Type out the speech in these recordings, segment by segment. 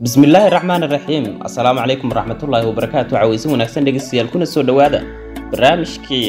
bismillaahi raxmaan raxiim assalaamu calaykum waraxmatullaahi wabarakaatu caweysin wanaagsan dhegeystayaal kuna soo dhowaada barnaamijkii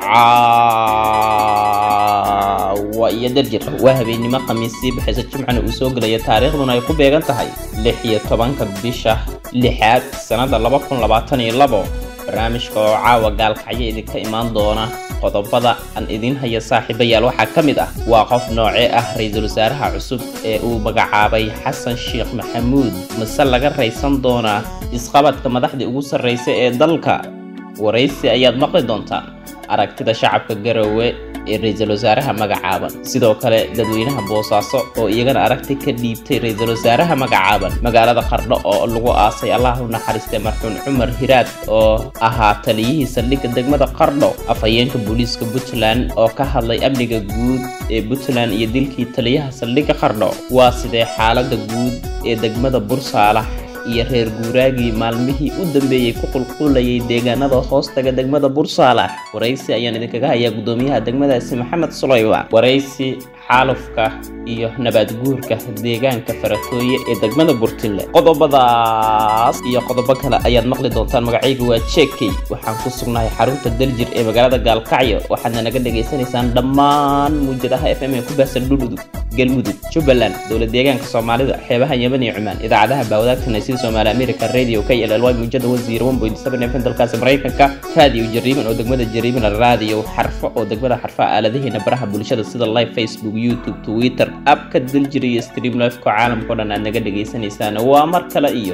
caawa iyo darjir waa habeennimo khamiisii baxaysa jimcana uu soo gelaya taariikhduna ay ku beegan tahay lix iyo tobanka bisha lixaad sannada laba kun labaatan iyo labo barnaamijka oo caawa gaalkacyo idinka imaan doona qodobada aan idiin haya saaxiibayaal waxaa ka mid ah waa qof noocee ah ra-iisul wasaaraha cusub ee uu magacaabay xasan sheekh maxamuud mase laga raysan doonaa isqabadka madaxdii ugu sarraysa ee dalka waraysi ayaad maqli doontaan aragtida shacabka garowe ee ra-iisul wasaaraha magacaaban sidoo kale dadweynaha boosaaso oo iyagana aragti ka dhiibtay ra-iisul wasaaraha magacaaban magaalada qardho oo lagu aasay allah u naxariistay marxuun cumar hiraad oo ahaa taliyihii saldhigga degmada qardho afhayeenka booliiska puntland oo ka hadlay amniga guud ee puntland iyo dilkii taliyaha saldhigga qardho waa sidee xaalada guud ee degmada bursaalax iyo reer guuraagii maalmihii u dambeeyey ku qulqulayay deegaanada hoostaga degmada bursaalax waraysi ayaan idinkaga hayaa guddoomiyaha degmadaasi maxamed sulayman waraysi xaalufka iyo nabaad guurka deegaanka faratooye ee degmada burtinle qodobadaas iyo qodobo kale ayaad maqli doontaan magacayga waa jekey waxaan ku sugnahay xarunta daljir ee magaalada gaalkacyo waxaadna naga dhagaysanaysaan dhammaan muujadaha f m ee ku baahsan dhuludug galmudug jubbaland dowlad deegaanka soomaalida xeebaha yeman iyo cumaan idaacadaha baawadaagtana sida soomaali america radio k l l y muujada wasiir fm dalkaasi maraykanka raadiyo jariiban oo degmada jariiban raadiyo xarfo oo degmada xarfa aaladaheena baraha bulshada sida live facebook youtube twitter abka daljir iyo stream lifeko caalamkao dhan aad naga dhagaysanaysaan waa mar kale iyo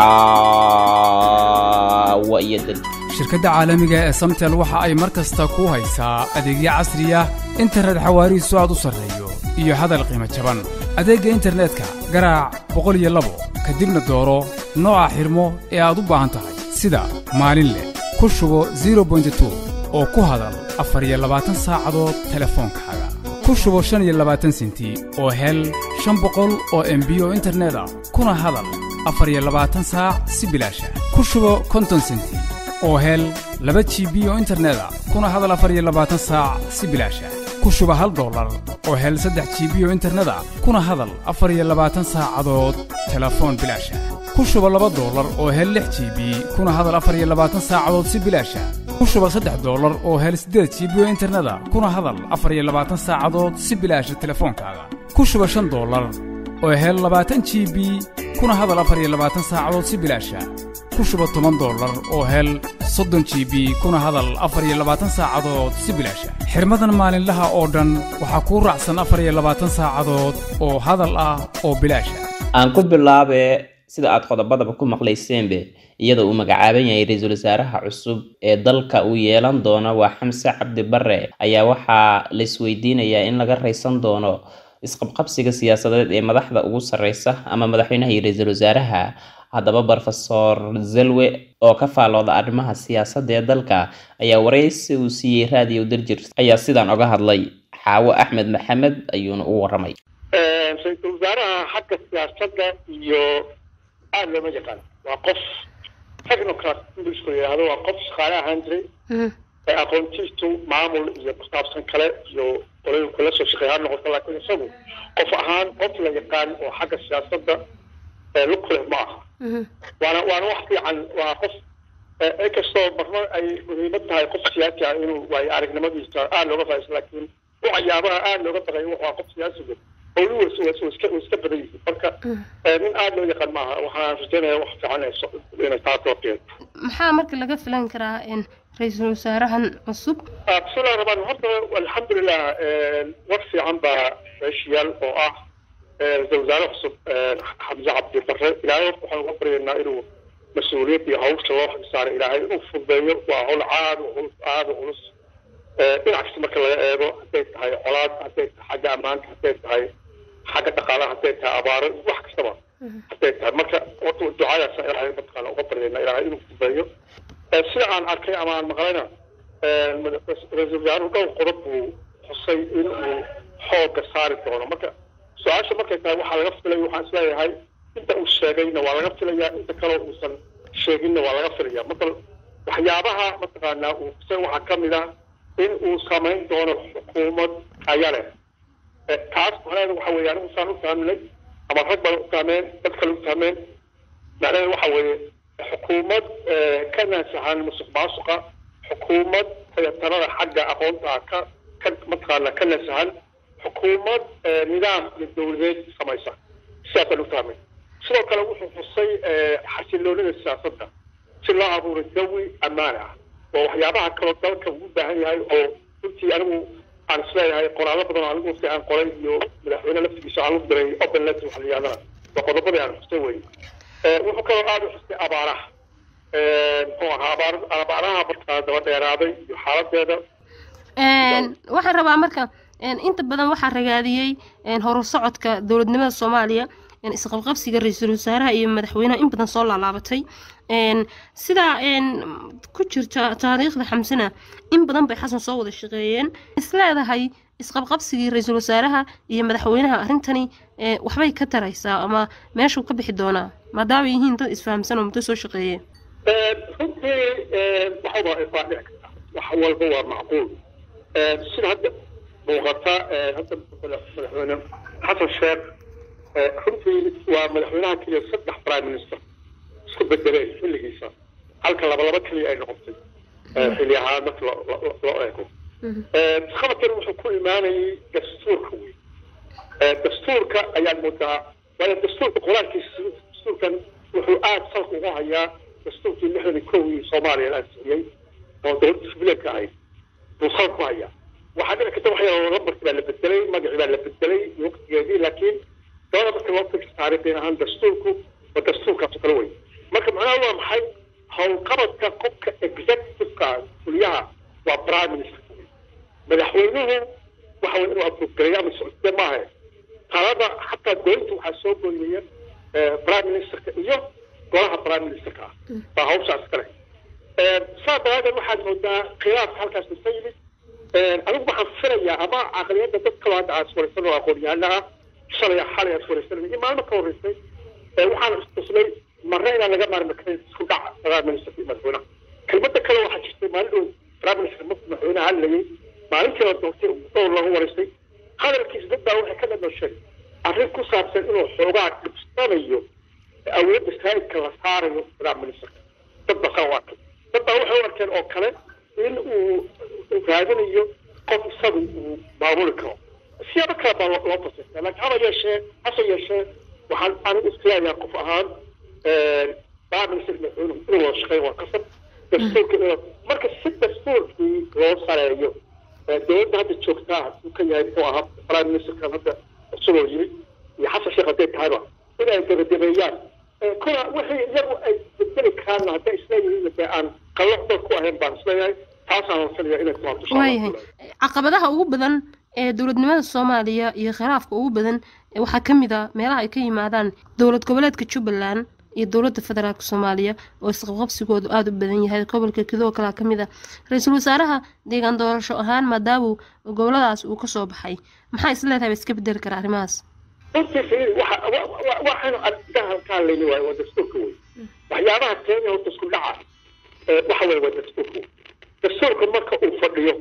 caawa iyo daljir shirkadda caalamiga ee samtel waxa ay mar kasta ku haysaa adeegyo casri ah internet xawaarihiisu aad u sarreeyo iyo hadal qiimo jaban adeegga internetka garaac boqol iyo labo kadibna dooro nooca xidhmo ee aad u baahan tahay sida maalin leh ku shubo zero bointy-two oo ku hadal afar iyo labaatan saacadood telefoonkaaga ku shubo shan iyo labaatan senti oo hel shan boqol oo embiyo internet ah kuna hadal afar iyo labaatan saac si bilaasha ku shubo konton senti oo hel laba jibi oo internet ah kuna hadal afar iyo labaatan saac si bilaasha ku shuba hal dollar oo hel saddex jibi oo internet ah kuna hadal afar iyo labaatan saacadood telefoon bilaasha ku shuba laba dollar oo hel lix jibi kuna hadal afar iyo labaatan saacadood si bilaasha ku shuba saddex dollar oo hel siddeed jibi oo internet ah kuna hadal afar iyo labaatan saacadood si bilaasha telefoonkaaga ku shuba shan dollar oo hel labaatan jibi kuna hadal afar iyo labaatan saacadood si bilaasha ku shuba toban dollar oo hel soddon jibi kuna hadal afar iyo labaatan saacadood si bilaasha xirmadan maalinlaha oo dhan waxaa kuu raacsan afar iyo labaatan saacadood oo hadal ah oo bilaasha aan ku bilaabe sida aad qodobadaba ku maqlayseenbe iyada uu magacaaban yahay ra-iisul wasaaraha cusub ee dalka uu yeelan doono waa xamse cabdi bare ayaa waxaa la isweydiinayaa in laga raysan doono isqabqabsiga siyaasadeed ee madaxda ugu sarreysa ama madaxweynaha iyo ra-iisul wasaaraha haddaba brofesor zelwe oo ka faalooda arrimaha siyaasadda ee dalka ayaa waraysi uu siiyey raadiyo darjir ayaa sidaan oga hadlay xaawo axmed maxamed ayuuna u waramay ra-iisul wasaaraha xagga siyaasadda iyo aada looma yaqaan waa qof technocrat inglisku yidhaahdo waa qof shaqaale ahaan jiray ee aqoontiisu maamul iyo kusaabsan kale iyo qolay kula soo shaqeey ha noqoto laakiin isagu qof ahaan qof la yaqaan oo xagga siyaasadda lug leh ma aha waana waana wax fiican waa qof inkastoo marno ay muhiimad tahay qof siyaasi ah inuu waayo aragnimadiisa aada looga faa'iisto laakiin waxyaabaha aada looga baqayo waa qof siyaasiga howluhu iska iska badan yihiin marka nin aada loo yaqaan maaha waxaan rajaynaya wax fiican inay taas loo keento maxaa marka laga filan karaa ra-iisul wasaarahan cusub bismillahi raxmaan horta alxamdulilah war fiican baa meeshiyaal oo ah ra-isul wasaare cusub xamse cabdi bare ilaahay horta waxaan uga baryaynaa inuu mas-uuliyad iyo hawsha loo xilsaaray ilaahay inuu fududeeyo waa hawl caad culus aada culus dhinac kasta marka laga eego hadday tahay colaad hadday tahay xagga ammaanka hadday tahay xagga dhaqaalaha hadday tahay abaaro wax kastaba hadday tahay marka horta ducadaasa ilaahay mataqaana uga baryaynaa ilaahay inuu fududeeyo sida aan arkay ama aan maqlayna ra-isul wasaaruhu dhowr qodob buu xusay in uu xoogga saari doono marka su-aasha markay tahay waxaa laga filay waxaan isleeyahay inta uu sheegayna waa laga filayaa inta kaleo uusan sheeginna waa laga filaya marka waxyaabaha mataqaanaa uu xusay waxaa ka mid ah in uu samayn doono xukuumad aya leh taas macnaheedu waxa weeye anigu saan u fahminay ama rag baan u fahmeen dad kale u fahmeen macnaheedu waxa weeye xukuumad ka naasahan musuq maasuqa xukuumad tayatarada xagga aqoonta ka ka mataqaana ka nasahan xukuumad nidaam iyo dowladeed samaysa sidaasaan u fahmay sidoo kale wuxuu xusay xasiloonida siyaasadda si loo abuuray jawi ammaan ah oo waxyaabaha kaloo dalka ugu baahan yahay oo runtii anigu aan isleeyahay qoraallo badan oo anigu si aan qoray iyo madaxweyne laftigiisa aan u diray open letter waxa la yidhahdana waa qodobadii aan xustay wey wuxuu kaloo aada u xustay abaaraha muxuu ahaa abaar abaaraha markaa daba dheeraaday iyo xaaladeeda waxaan rabaa marka inta badan waxaa ragaadiyey horu socodka dowladnimada soomaaliya isqabqabsiga ra-iisul wasaaraha iyo madaxweynaha in badan soo laalaabatay sidaa ku jirta taariikhda xamsana in badan bay xasan soo wada shaqeeyeen isleedahay isqabqabsigii ra-iisul wasaaraha iyo madaxweynaha arrintani waxbay ka taraysaa ama meeshuu ka bixi doonaa maadaama yihiin dad isfahamsan oo muddo soo shaqeeye runtii waxaba waa dhici karta wax walba waa macquul sida hadda muuqata hadda madaxweyne xasan sheekh runtii waa madaxweynaha keliya saddex prime minister isku bedelay xilligiisa halka laba laba keliya ay noqotay xilli ahaan marka loo eego khabarkan wuxuu ku imaanayay dastuurka wey dastuurka ayaan moodaa waayo dastuurka qur-aankiisa dastuurkan wuxuu aada salka ugu hayaa dastuurkii lixdan iyo kowii soomaaliya la ansixiyey oo dowladda sibileedka ahayd buu salka ku hayaa waxaa dhici karta waxyaa lambarkii baa la bedelay magacii baa la bedelay iyo waqtigeedii laakiin dabada marka loo fikir taariikhin ahaan dastuurku waa dastuurkaas kale wey marka macnaha waa maxay howlqabadka qofka executiveka fuliyaha waa prime minister madaxweynuhu waxa wey inuu abuurgareeyo ama socodee maaha talada xataa dowladda waxaa soo goynaya prime ministerka iyo golaha prime ministerka ah baa hawshaas kale saa daraadeed waxaad moodaa khilaafka halkaas ka yimid anigu waxaan filayaa ama caqliyadda dad kaloo hadda aad iswaraysan oo aqoon-yahana ah shalay xalay aad iswaraysan iyo maalmo ka horreysay waxaan istusnay marna inaan laga maarmi karin isku dhaca prime ministerka iyo madaxweynaha kelmadda kale waxaa jirtay maalin dhow prime minister markuu madaxweynaha hadlayay maalintii la doortay dhowr lagu waraystay hadalkiisa dad baa waxay ka dhadhashay arrin ku saabsan inuu xoogaa dhibsanayo awoodda saa'idka la saarayo prime ministerka dad baa saa u arkay dad baa waxay u arkeen oo kale in uu raadinayo qof isagu uu maamuli karo siyaabo kale baa loo fasirta laakiin haba yeeshee hase yeeshee waxaan anigu isleeyahay qof ahaan prime minister madaxweynuhu inuu wada shaqeeyo waa qasab dastuurka inuu marka si dastuurkii loo sareeyo dowladda hadda joogtaa uu ka yahay muxuu ahaa prime ministerkan hadda isagoo yimid iyo xasan sheekh hadday tahayba in ay gabagabeeyaan kuna wixii iyagu ay bedeli karaanna hadday isleeyihiin dee aan qalloocdood ku ahayn baan isleeyahay taasaan wasanaya inay timaado waayahay caqabadaha ugu badan ee dowladnimada soomaaliya iyo khilaafka ugu badan waxaa ka mid a meelaha ay ka yimaadaan dowlad goboleedka jubbaland iyo dowladda federaalk soomaaliya oo isqabqabsigoodu aada u badan yahay gobolka kidoo kalea ka mid a ra-iisul wasaaraha deegaan doorasho ahaan maadaamuu goboladaas uu kasoo baxay maxaa isleedahay ba iska bedeli kara arrimahaas runtii waxaynu ardaha ka hadlayni waayo waa dastuurka wey waxyaabaha kenya horta isku dhaca waxa wey waa dastuurka wey dastuurka marka uu fadhiyo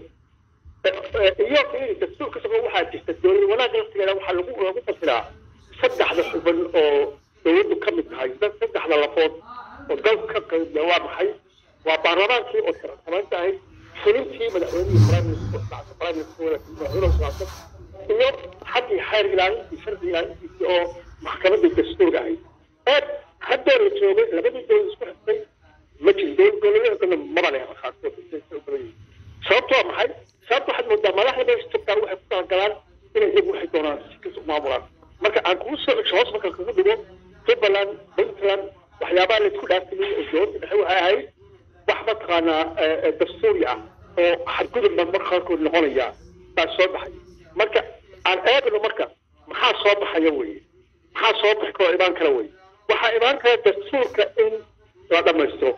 iyo dastuurka isagoo waxaa jirta dowlad wanaagga laftigeeda waxaa lagu lagu fasiraa saddexda xubin oo dowladdu ka mid tahay saddexda lafood oo dalka ka qaybiya waa maxay waa baarlamaankii oo samaynta ahayd fulintii madaxweynihii prime minister prime minister madaxweyne socodsan iyo xaggii xeer ilaalintii sharci ilaalintiisii oo maxkamadda dastuurga ahayd eed haddoo la joogay labadii dowlad isku xigtay ma jiro dowlad goboleedkana maba leh qaarkood sababto waa maxay sababta waxaad moodaa madaxda meesha joogtaa waxay ku talagalaan inay iyagu waxay doonaan si kas u maamulaan marka aan kugu soo cesho hoos marka kagu dhigo jubbaland puntland waxyaabaha laysku dhaafiyey oo dowladda dhexe waxay ahayd wax mataqaanaa dastuuri ah oo xadgudub baa mar qaarkood noqonaya baa soo baxay marka aan eegno marka maxaa soo baxaya weye maxaa soo baxi karo imaan kara weye waxaa imaan kara dastuurka in la dhammaystiro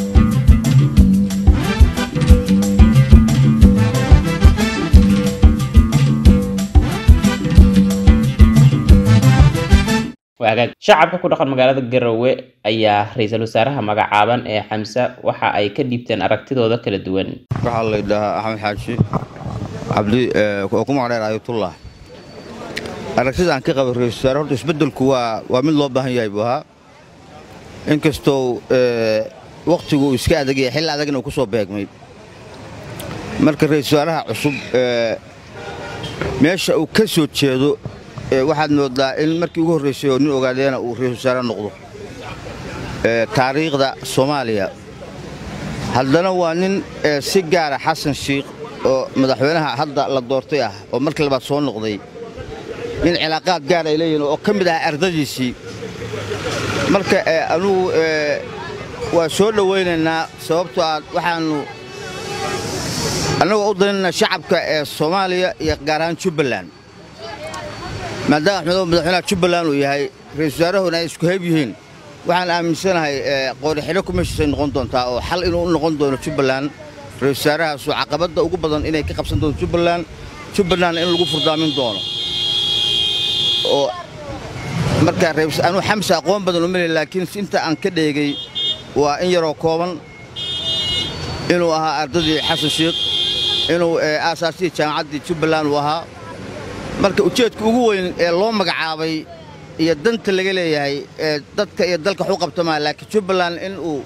waagaag shacabka ku dhaqan magaalada garowe ayaa ra-iisul wasaaraha magacaaban ee xamse waxa ay ka dhiibteen aragtidooda kala duwan waxaa la yidhaahaa axmed xaaji cabdi oo ku magacdheer ayatullah aragtida aan ka qaba ra-isul wasaare horta isbeddelku waa waa mid loo baahan yahay buu ahaa inkastoo wakhtigu uu iska adagaya xilli adagna uu ku soo beegmay marka ra-iisul wasaaraha cusub meesha uu ka soo jeedo waxaad moodaa in markii ugu horraysay oo nin ogaadeena uu ra-isul wasaare noqdo taariikhda soomaaliya haddana waa nin si gaara xasan shiikh oo madaxweynaha hadda la doortay ah oo markii labaad soo noqday nin cilaaqaad gaar ay leeyihin oo ka mid ah ardadiisii marka anugu waa soo dhowaynaynaa sababtoo aad waxaannu annagoo u danayna shacabka ee soomaaliya iyo gaar ahaan jubbaland maadaama axmedow madaxweynaha jubbaland uu yahay ra-isul wasaarahuna ay isku hayb yihiin waxaan aaminsanahay qoorixidho ku meeshiisay noqon doontaa oo xal inuu u noqon doono jubbaland ra-isul wasaarahaasu caqabadda ugu badan inay ka qabsan doonto jubbaland jubbalandna in lagu furdaamin doono oo markaa anuu xamse aqoon badan uma lehi laakiin inta aan ka dheegay waa in yaroo kooban inuu ahaa ardadii xasan shiikh inuu aasaasihii jaamacaddii jubbaland uu ahaa marka ujeedka ugu weyn ee loo magacaabay iyo danta laga leeyahay ee dadka iyo dalka waxu qabtamaa laakiin jubbaland in uu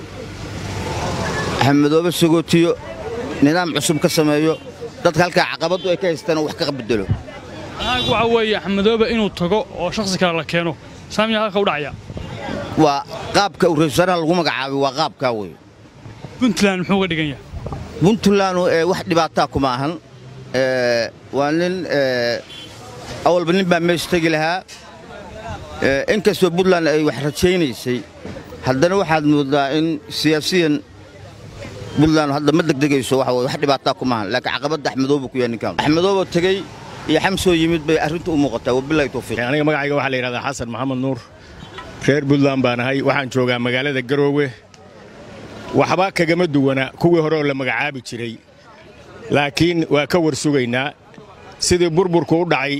axmedoobe sagootiyo nidaam cusub ka sameeyo dadka halkaa caqabaddu ay ka haystaan wax ka bedelo waxa weeye axmedoobe inuu tago oo shakhsi kale la keeno saamiya halka u dhacaya waa qaabka uu ra-isul wasaaraha lagu magacaabay waa qaabkaa wey puntland muxuu uga dhigan yahay puntlandu wax dhibaataa kuma ahan waa nin awalba nin baa meesha tegi lahaa inkastoo puntland ay wax rajaynaysay haddana waxaad moodaa in siyaasiyan puntland hadda ma degdegayso waxa weye wax dhibaataa kuma ahan laakiin caqabadda axmedooba ku yahay ninkaan axmedooba tegey iyo xamsoo yimid bay arrintu u muuqataa wabilahi tawfiiq aniga magacayga waxaa la yidhahdaa xasan maxamed nuur reer puntland baan ahay waxaan joogaa magaalada garoowe waxba kagama duwana kuwii hore oo la magacaabi jiray laakiin waa ka war sugaynaa sidii burburku u dhacay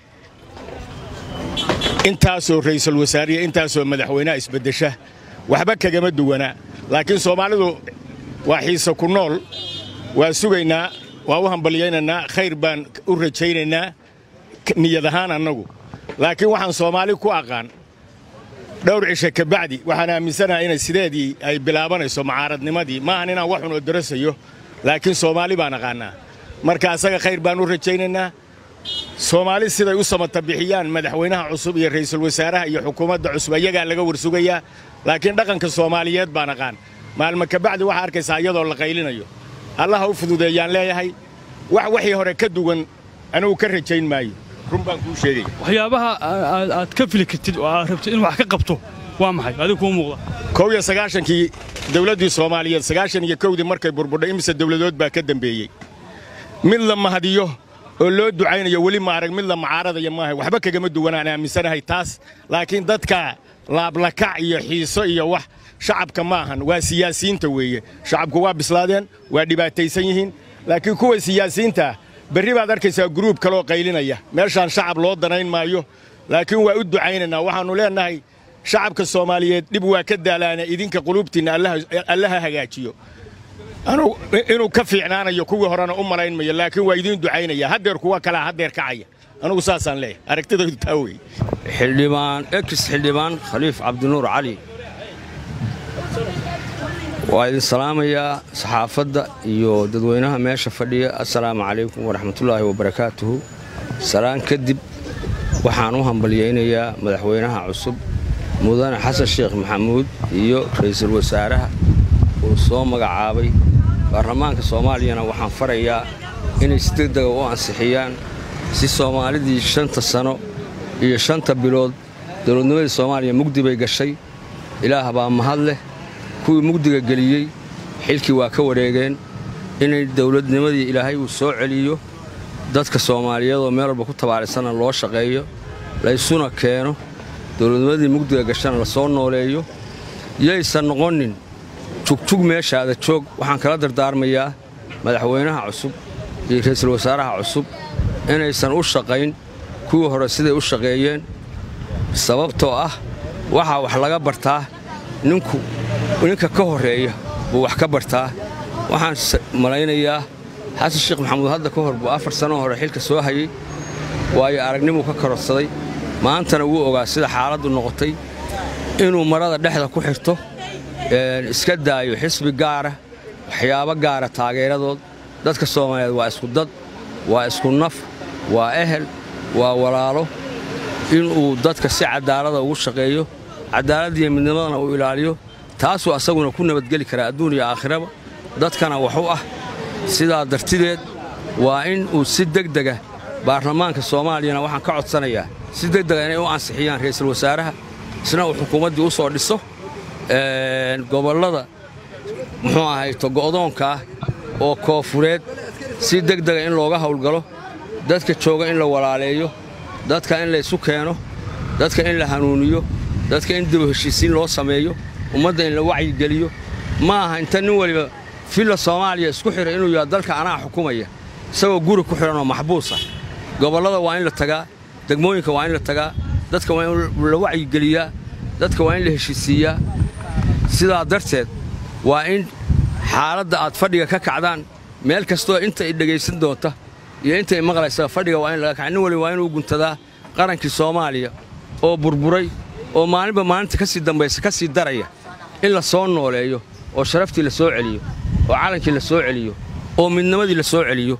intaasoo ra'iisul wasaariya intaasoo madaxweynaha isbeddesha waxba kagama duwana laakiin soomaalidu waa xiise ku nool waa sugaynaa waa u hambalyaynaynaa khayr baan u rajaynaynaa niyad ahaan annagu laakiin waxaan soomaali ku aqaan dhowr cishe ka bacdi waxaan aaminsanahay inay sideedii ay bilaabanayso mucaaradnimadii maahan inaan wax xun oo darasayo laakiin soomaali baan aqaannaa marka asaga khayr baan u rajaynaynaa soomaali siday u samata bixiyaan madaxweynaha cusub iyo ra'iisul wasaaraha iyo xukuumadda cusub ayagaa laga warsugayaa laakiin dhaqanka soomaaliyeed baan aqaan maalma ka bacdi waxaa arkaysaa iyadoo la qaylinayo allaha u fududeeyaan leeyahay wax waxii hore ka duwan anugu ka rajayn maayo run baan kuu sheegaya waxyaabaha aad ka fili kartid oo aad rabtid in wax ka qabto waa maxay adigu kuu muuqda kow iyo sagaashankii dawladdii soomaaliyeed sagaashan iyo kowdii markay burburdhay imise dawladood baa ka dembeeyey mid la mahadiyo oo loo ducaynayo weli ma arag mid la mucaaradaya maaha waxba kagama duwanaan aaminsanahay taas laakiin dadka laablakac iyo xiiso iyo wax shacabka ma ahan waa siyaasiyiinta weeye shacabku waa bislaadeen waa dhibaataysan yihiin laakiin kuwa siyaasiyiinta berri baad arkaysaa guruub kaloo qaylinaya meeshaan shacab loo danayn maayo laakiin waa u ducaynaynaa waxaannu leennahay shacabka soomaaliyeed dhib waa ka daalaana idinka quluubtiinna allaha hagaajiyo inuu ka fiicnaanayo kuwii horena u malayn mayo laakiin waa idiin ducaynaya haddeer kuwa kalaa haddeer kacaya anugu saasaan leeyahay aragtidaydu taa weeye xildhibaan ex xildhibaan khaliif cabdinuur cali waa idin salaamayaa saxaafadda iyo dadweynaha meesha fadhiya assalaamu calaykum waraxmatullaahi wabarakaatuhu salaan kadib waxaan u hambalyaynayaa madaxweynaha cusub mudane xasan sheekh maxamuud iyo ra'iisul wasaaraha uu soo magacaabay baarlamaanka soomaaliyana waxaan farayaa inay si degdega u ansixiyaan si soomaalidii shanta sano iyo shanta bilood dowladnimadii soomaaliya mugdi bay gashay ilaah baa mahad leh kuwii mugdiga geliyey xilkii waa ka wareegeen inay dowladnimadii ilaahay uu soo celiyo dadka soomaaliyeedoo meel walba ku tabaarisanna loo shaqeeyo laysuna keeno dowladnimadii mugdiga gashana la soo nooleeyo yaysan noqonin jugjug meeshaada joog waxaan kala dardaarmayaa madaxweynaha cusub iyo ra'iisul wasaaraha cusub inaysan u shaqayn kuwii hore siday u shaqeeyeen sababtoo ah waxaa wax laga bartaa ninku ninka ka horreeya buu wax ka bartaa waxaan malaynayaa xasan sheekh maxamuud hadda ka hor buu afar sannoo hore xilka soo hayey waayo aragnimuu ka kororsaday maantana wuu ogaa sida xaaladdu noqotay inuu marada dhexda ku xirto iska daayo xisbi gaara waxyaabo gaara taageeradood dadka soomaaliyeed waa isku dad waa isku naf waa ehel waa walaalo inuu dadka si cadaalada ugu shaqeeyo cadaaladdiiyo midnimadana uu ilaaliyo taasuu asaguna ku nabadgeli karaa adduun iyo aakhiraba dadkana wax u ah sidaa dartideed waa in uu si degdega baarlamaanka soomaaliyana waxaan ka codsanayaa si degdega inay u ansixiyaan ra'iisul wasaaraha isna uu xukuumaddii u soo dhiso gobollada muxuu ahayto go'doonkaah oo koofureed si degdega in looga hawlgalo dadka jooga in la walaaleeyo dadka in laysu keeno dadka in la hanuuniyo dadka in dibu heshiisiin loo sameeyo ummadda in la wacyigeliyo ma aha inta nin weliba filla soomaaliya isku xidha inuu yaha dalka anaa xukumaya isagoo guri ku xidhan oo maxbuusa gobollada waa in la tagaa degmooyinka waa in la tagaa dadka waa in la wacyigeliyaa dadka waa in la heshiisiiyaa sidaa darteed waa in xaaladda aad fadhiga ka kacdaan meel kastoo inta i dhegaysan doonta iyo inta i maqlaysa fadhiga waa in laga kaca nin waliba waa inuu guntadaa qarankii soomaaliya oo burburay oo maalinba maalinta ka sii dambaysa ka sii daraya in la soo nooleeyo oo sharaftii la soo celiyo oo calankii la soo celiyo oo midnimadii la soo celiyo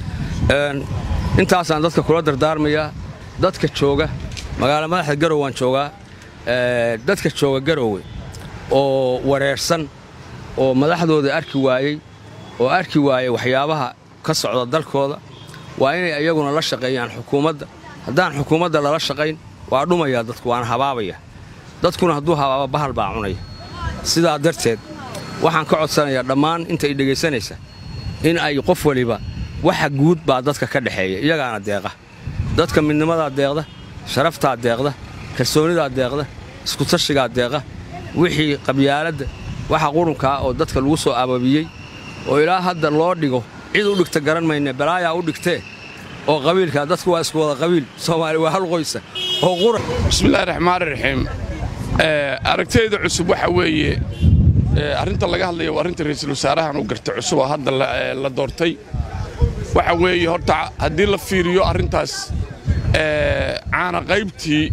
intaasaan dadka kula dardaarmayaa dadka jooga magaala madaxda garow waan joogaa dadka jooga garowe oo wareersan oo madaxdooda arki waayey oo arki waayey waxyaabaha ka socda dalkooda waa inay iyaguna la shaqeeyaan xukuumadda haddaan xukuumadda lala shaqayn waa dhumayaa dadku waana habaabaya dadkuna hadduu habaaba bahal baa cunaya sidaa darteed waxaan ka codsanayaa dhammaan intay dhegaysanaysa in ay qof waliba waxa guud baa dadka ka dhexeeya iyagaana deeqa dadka midnimadaa deeqda sharaftaa deeqda kalsoonidaa deeqda iskutashigaa deeqa wixii qabyaaladda waxa qurunkaa oo dadka lagu soo ababiyey oo ilaa hadda loo dhigo cid u dhigta garan mayne balaayaa u dhigtee oo qabiilka dadku waa isku wada qabiil soomaali waa hal qoysa oo qura bismillahi raxmaani raxiim aragtayda cusub waxa weeye arrinta laga hadlaya waa arrinta ra'iisul wasaarahan uu garta cusub oo hadda la doortay waxa weeye horta haddii la fiiriyo arrintaas caana qaybtii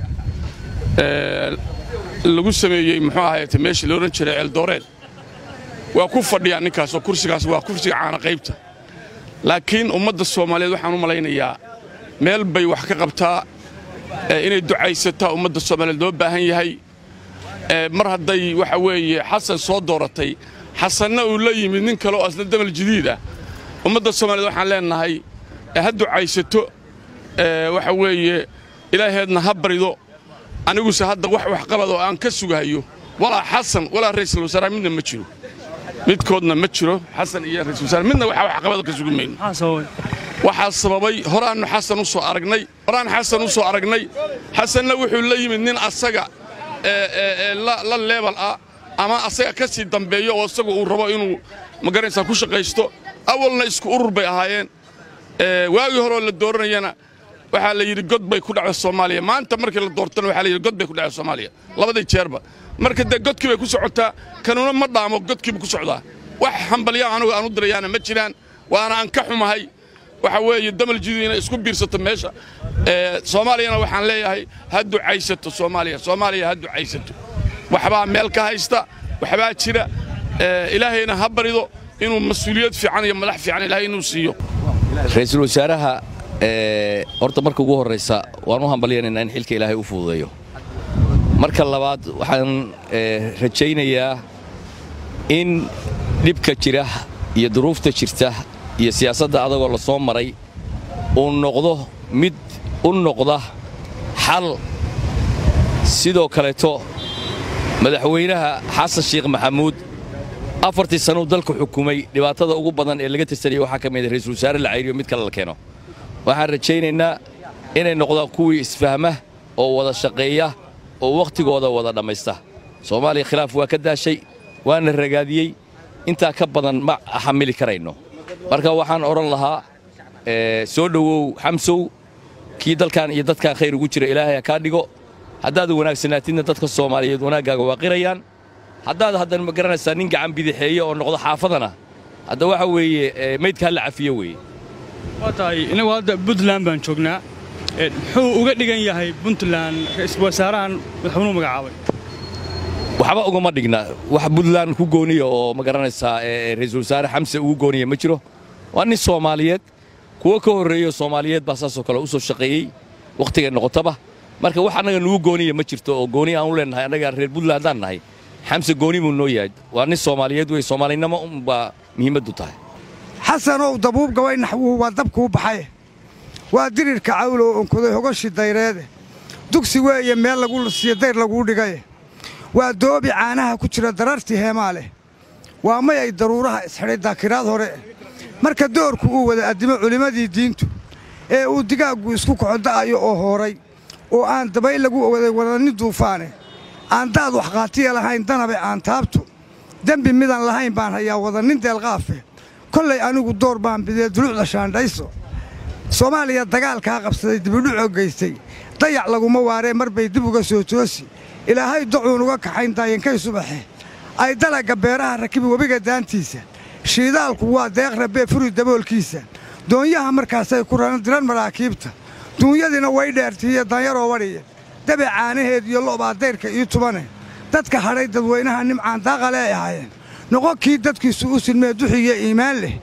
lagu sameeyey muxuu ahayte meeshii la odhan jiray ceeldooreed waa ku fadhiyaa ninkaas oo kursigaas waa kursiga caana qaybta laakiin ummadda soomaaliyeed waxaan u malaynayaa meel bay wax ka qabtaa inay ducaysataa ummadda soomaaliyeed loo baahan yahay mar hadday waxa weeye xasan soo dooratay xasanna uu la yimid nin kale oo asna damal jadiid ah ummadda soomaaliyeed waxaan leennahay ha ducaysato waxa weeye ilaaheedna ha barido aniguse hadda wax waxqabad oo aan ka sugahayo walaa xasan walaa ra'iisul wasaaraha midna ma jiro midkoodna ma jiro xasan iyo ra'iisul wasaare midna waxa waxqabad ka sugi mayno waxaa sababay horaannu xasan u soo aragnay horaan xasan u soo aragnay xasanna wuxuu la yimid nin asaga la leebal ah ama asaga ka sii dambeeyo oo isagu uu rabo inuu magaranaysaa ku shaqaysto awalna isku urur bay ahaayeen waagii horeoo la dooranayana waxaa la yidhi god bay ku dhacda soomaaliya maanta markii la doortana waxaa la yidhi god bay ku dhacda soomaaliya labadii jeerba marka dee godkii bay ku socotaa kanuna ma dhaamo godkiiba ku socdaa wax hambalyaa anugu aan u dirayaana ma jiraan waana aan ka xumahay waxa weeye damal jidid inay isku biirsato meesha soomaaliyana waxaan leeyahay ha ducaysato soomaaliya soomaaliya ha ducaysato waxbaa meel ka haysta waxbaa jira ilaahayna ha barido inuu mas-uuliyad fiican iyo madax fiican ilaahay inuu siiyo ra'iisul wasaaraha horta marka ugu horraysa waan u hambalyanaynaa in xilka ilaahay u fududeeyo marka labaad waxaan rajaynayaa in dhibka jira iyo duruufta jirta iyo siyaasadda adagoo la soo maray uu noqdo mid u noqda xal sidoo kaleeto madaxweynaha xasan sheekh maxamuud afartii sannuu dalka xukumay dhibaatada ugu badan ee laga tirsanaya waxaa ka mida ra'iisul wasaare la cayriyo mid kale la keeno waxaan rajaynaynaa inay noqdaan kuwii isfahma oo wada shaqeeya oo wakhtigooda wada dhammaysta soomaaliya khilaaf waa ka daashay waana ragaadiyey intaa ka badan ma xamili karayno marka waxaan odhan lahaa soo dhowow xamsow kii dalkan iyo dadkan khayr ugu jira ilaahay ha kaa dhigo haddaad wanaagsanaatidna dadka soomaaliyeed wanaaggaaga waa qirayaan haddaad haddana ma garanaysaa nin gacan bidixeeye oo noqdo xaafadana hadda waxa weeye maydka ha la cafiyo weeye waa tahay innagu hadda puntland baan joognaa muxuu uga dhigan yahay puntland ra'iisul wasaarahan madaxweynuhu magacaabay waxba ugama dhigna wax buntland ku gooniya oo ma garanaysaa ra'iisul wasaare xamse ugu gooniya ma jiro waa nin soomaaliyeed kuwo ka horreeyo soomaaliyeed baa saasoo kale u soo shaqeeyey wakhtigay noqotaba marka wax annaga nugu gooniya ma jirto oo gooni aan u leennahay annaga reer buntland haddaan nahay xamse gooni buu noo yahay waa nin soomaaliyeed wey soomaalinimo unbaa muhiimaddu tahay xasanow dabuub gabay naxwuhu waa dabkuu baxay waa dirirka cawlow onkoday hogashi dayreede dugsi weeye meel lagu siiyo dayr laguu dhigay waa doobi caanaha ku jira darartii heemaa leh waa mayay daruuraha isxidhay daakiraad hore marka doorku uu wada addimo culimmadii diintu ee uu digaaggu isku kaxo da'ayo oo hooray oo aan dabayl lagu waday wadanin duufaane aan daad waxqaatiya lahayn danabe aan taabtu dembi midaan lahayn baan hayaa wadanin deelqaafe kollay anigu door baan bidee duluucda shaandhayso soomaaliya dagaalkaa qabsaday dibidhucoo geystay dayac laguma waaree mar bay dib uga soo toosi ilaahay docuun uga kaxayn daayankay subaxe ay dalagga beeraha rakibi webiga daantiisa shiidaalku waa deeq rabee furi daboolkiisa doonyaha markaasay ku raran diran maraakiibta duunyadiina way dheertiiyo danyaroo wadhiya dabe caanaheed iyo lo'baa dayrka ii tubane dadka hadhay dadweynaha nimcaan daaqale ay ahaayeen noqon kii dadkiisu u silmee duxiyo iimaan leh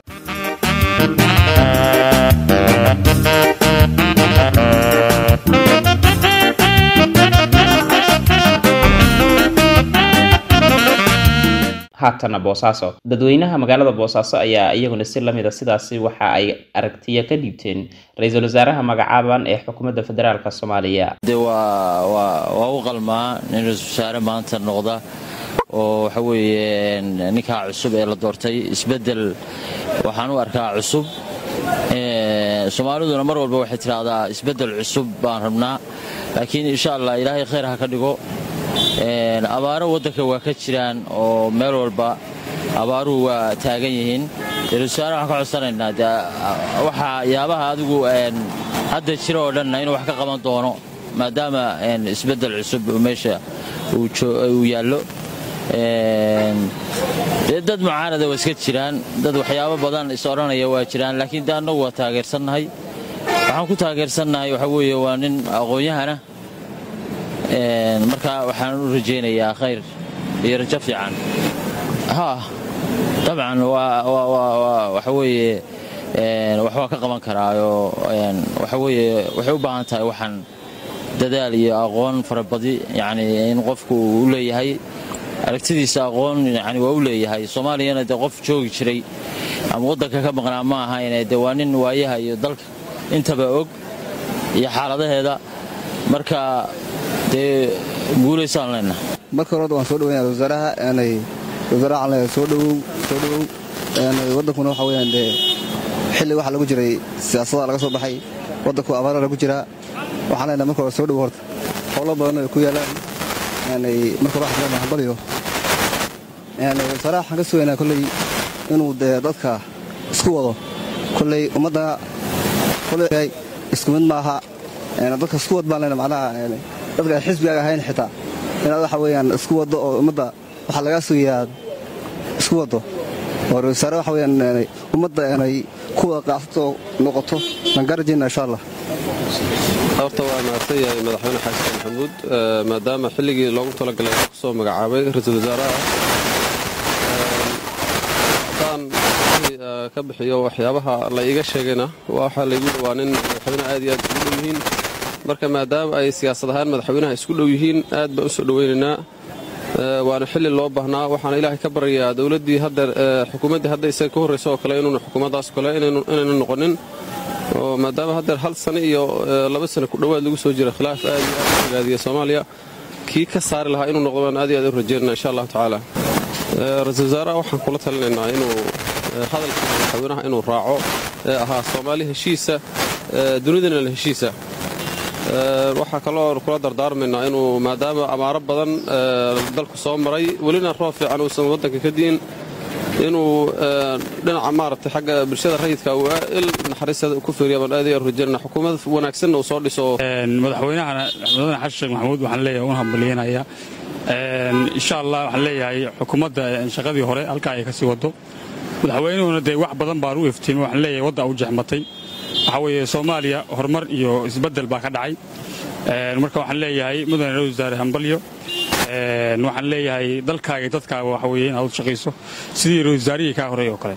haatana boosaaso dadweynaha magaalada boosaaso ayaa iyaguna si lamida sidaasi waxa ay aragtiya ka dhiibteen ra-iisul wasaaraha magacaaban ee xukuumadda federaalk soomaaliya de waa u qalmaa nin ra-isul wasaare maanta noqda oo waxa weeye ninkaa cusub ee la doortay isbeddel waxaan u arkaa cusub soomaaliduna mar walba waxay tidhaahdaa isbeddel cusub baan rabnaa laakiin insha allah ilaahay khayr ha ka dhigo abaaro waddanka waa ka jiraan oo meel walba abaaruhu waa taagan yihiin ra-isul wasaare waxaan ka codsanaynaa de waxaa yaabaha adigu hadda jira oo dhanna inuu wax ka qaban doono maadaama isbeddel cusub meesha uu yaallo dee dad mucaanada waa iska jiraan dad waxyaabo badan is odhanaya waa jiraan laakiin de annagu waa taageersannahay waxaan ku taageersannahay waxa weeye waa nin aqoon-yahana marka waxaan u rajaynayaa khayr iyo rajo fiican ha dabcan waxa weeye wax waa ka qaban karaayoo waxa weeye waxay u baahan tahay waxaan dadaal iyo aqoon farabadi yacni in qofku u leeyahay aragtidiisa aqoon yani waa u leeyahay soomaaliyana dee qof joogi jiray ama waddanka ka maqnaa ma ahayne dee waa nin waayaha iyo dalka intaba og iyo xaaladaheeda marka dee guulaysaan leenna marka hore waan soo dhaweynaya wasaaraha aanay wasaaraha aan leeyahay soo dhawow soo dhawow aanay waddankuna waxa weeyaan dee xilli waxa lagu jiray siyaasada laga soo baxay waddanku abaara lagu jiraa waxaan leenahay marka hore soo dhawow horta howlo badan ay ku yaalaan aanay marka hore waxaan leenahay hambaliyo aanay wasaaraha waxaan ka sugaynaa kolley inuu dee dadka isku wado kolley ummadda kolley isku mid maaha dadka isku wad baan leenahay macnaha dadka aan xisbigaaga ahayn xitaa inaad waxa weeyaan isku waddo oo ummadda waxaa lagaa sugayaa isku waddo oo ra-isul wasaare waxa weeyaan ummadda inay ku wada qaacsato noqoto waan kaa rajaynaa insha allah horta waa mahadsan yahay madaxweyne xasan maxamuud maadaama xilligii loogu talagalay ku soo magacaabay ra-iisul wasaaraha haddaan ka bixiyo waxyaabaha la iiga sheegayna waxaa laygu dhowaa nin madaxweyne aad iyo aad isugu dhow yihiin marka maadaama ay siyaasad ahaan madaxweynaha isku dhow yihiin aad baan u soo dhowaynaynaa waana xilli loo baahnaa waxaana ilaahay ka baryayaa dowladdii haddeer xukuumaddii hadda isaga ka horraysa oo kale inuuna xukuumaddaas kale inaynu noqonin oo maadaama haddeer hal sano iyo laba sano ku dhowaad lagu soo jira khilaaf aad iyo aad u ragaadiya soomaaliya kii ka saari lahaa inuu noqdo baan aad iyo aad u rajaynana insha allahu tacaala ra-iisul wasaaraha waxaan kula talinaynaa inuu hadalka madaxweynaha inuu raaco ee ahaa soomaali heshiisa dunidana la heshiisa waxaa kaloo kula dardaarmaynaa inuu maadaama amaaro badan dalku soo maray welina roob fiican uusan waddanka ka di'in inuu dhinaca maaragtay xagga bulshada rayidka uu il naxariisada ku fiiriya baan aad iyo rajaynana xukuumad wanaagsanna uu soo dhiso madaxweynahana madaxweyne xasan sheekh maxamuud waxaan leeyahay una hambalyeynaya insha allah waxaan leeyahay xukuumadda shaqadii hore halkaa ay ka sii wado madaxweynuhuna dee wax badan baan u iftiimay waxaan leeyahay wadda u jexmatay waxaa weeye soomaaliya horumar iyo isbeddel baa ka dhacay marka waxaan leeyahay mudane ra wasaare hambalyo waxaan leeyahay dalkaaga iyo dadkaaga waxa weeye inaad u shaqayso sidii ra-iisul wasaarihii kaa horreey oo kale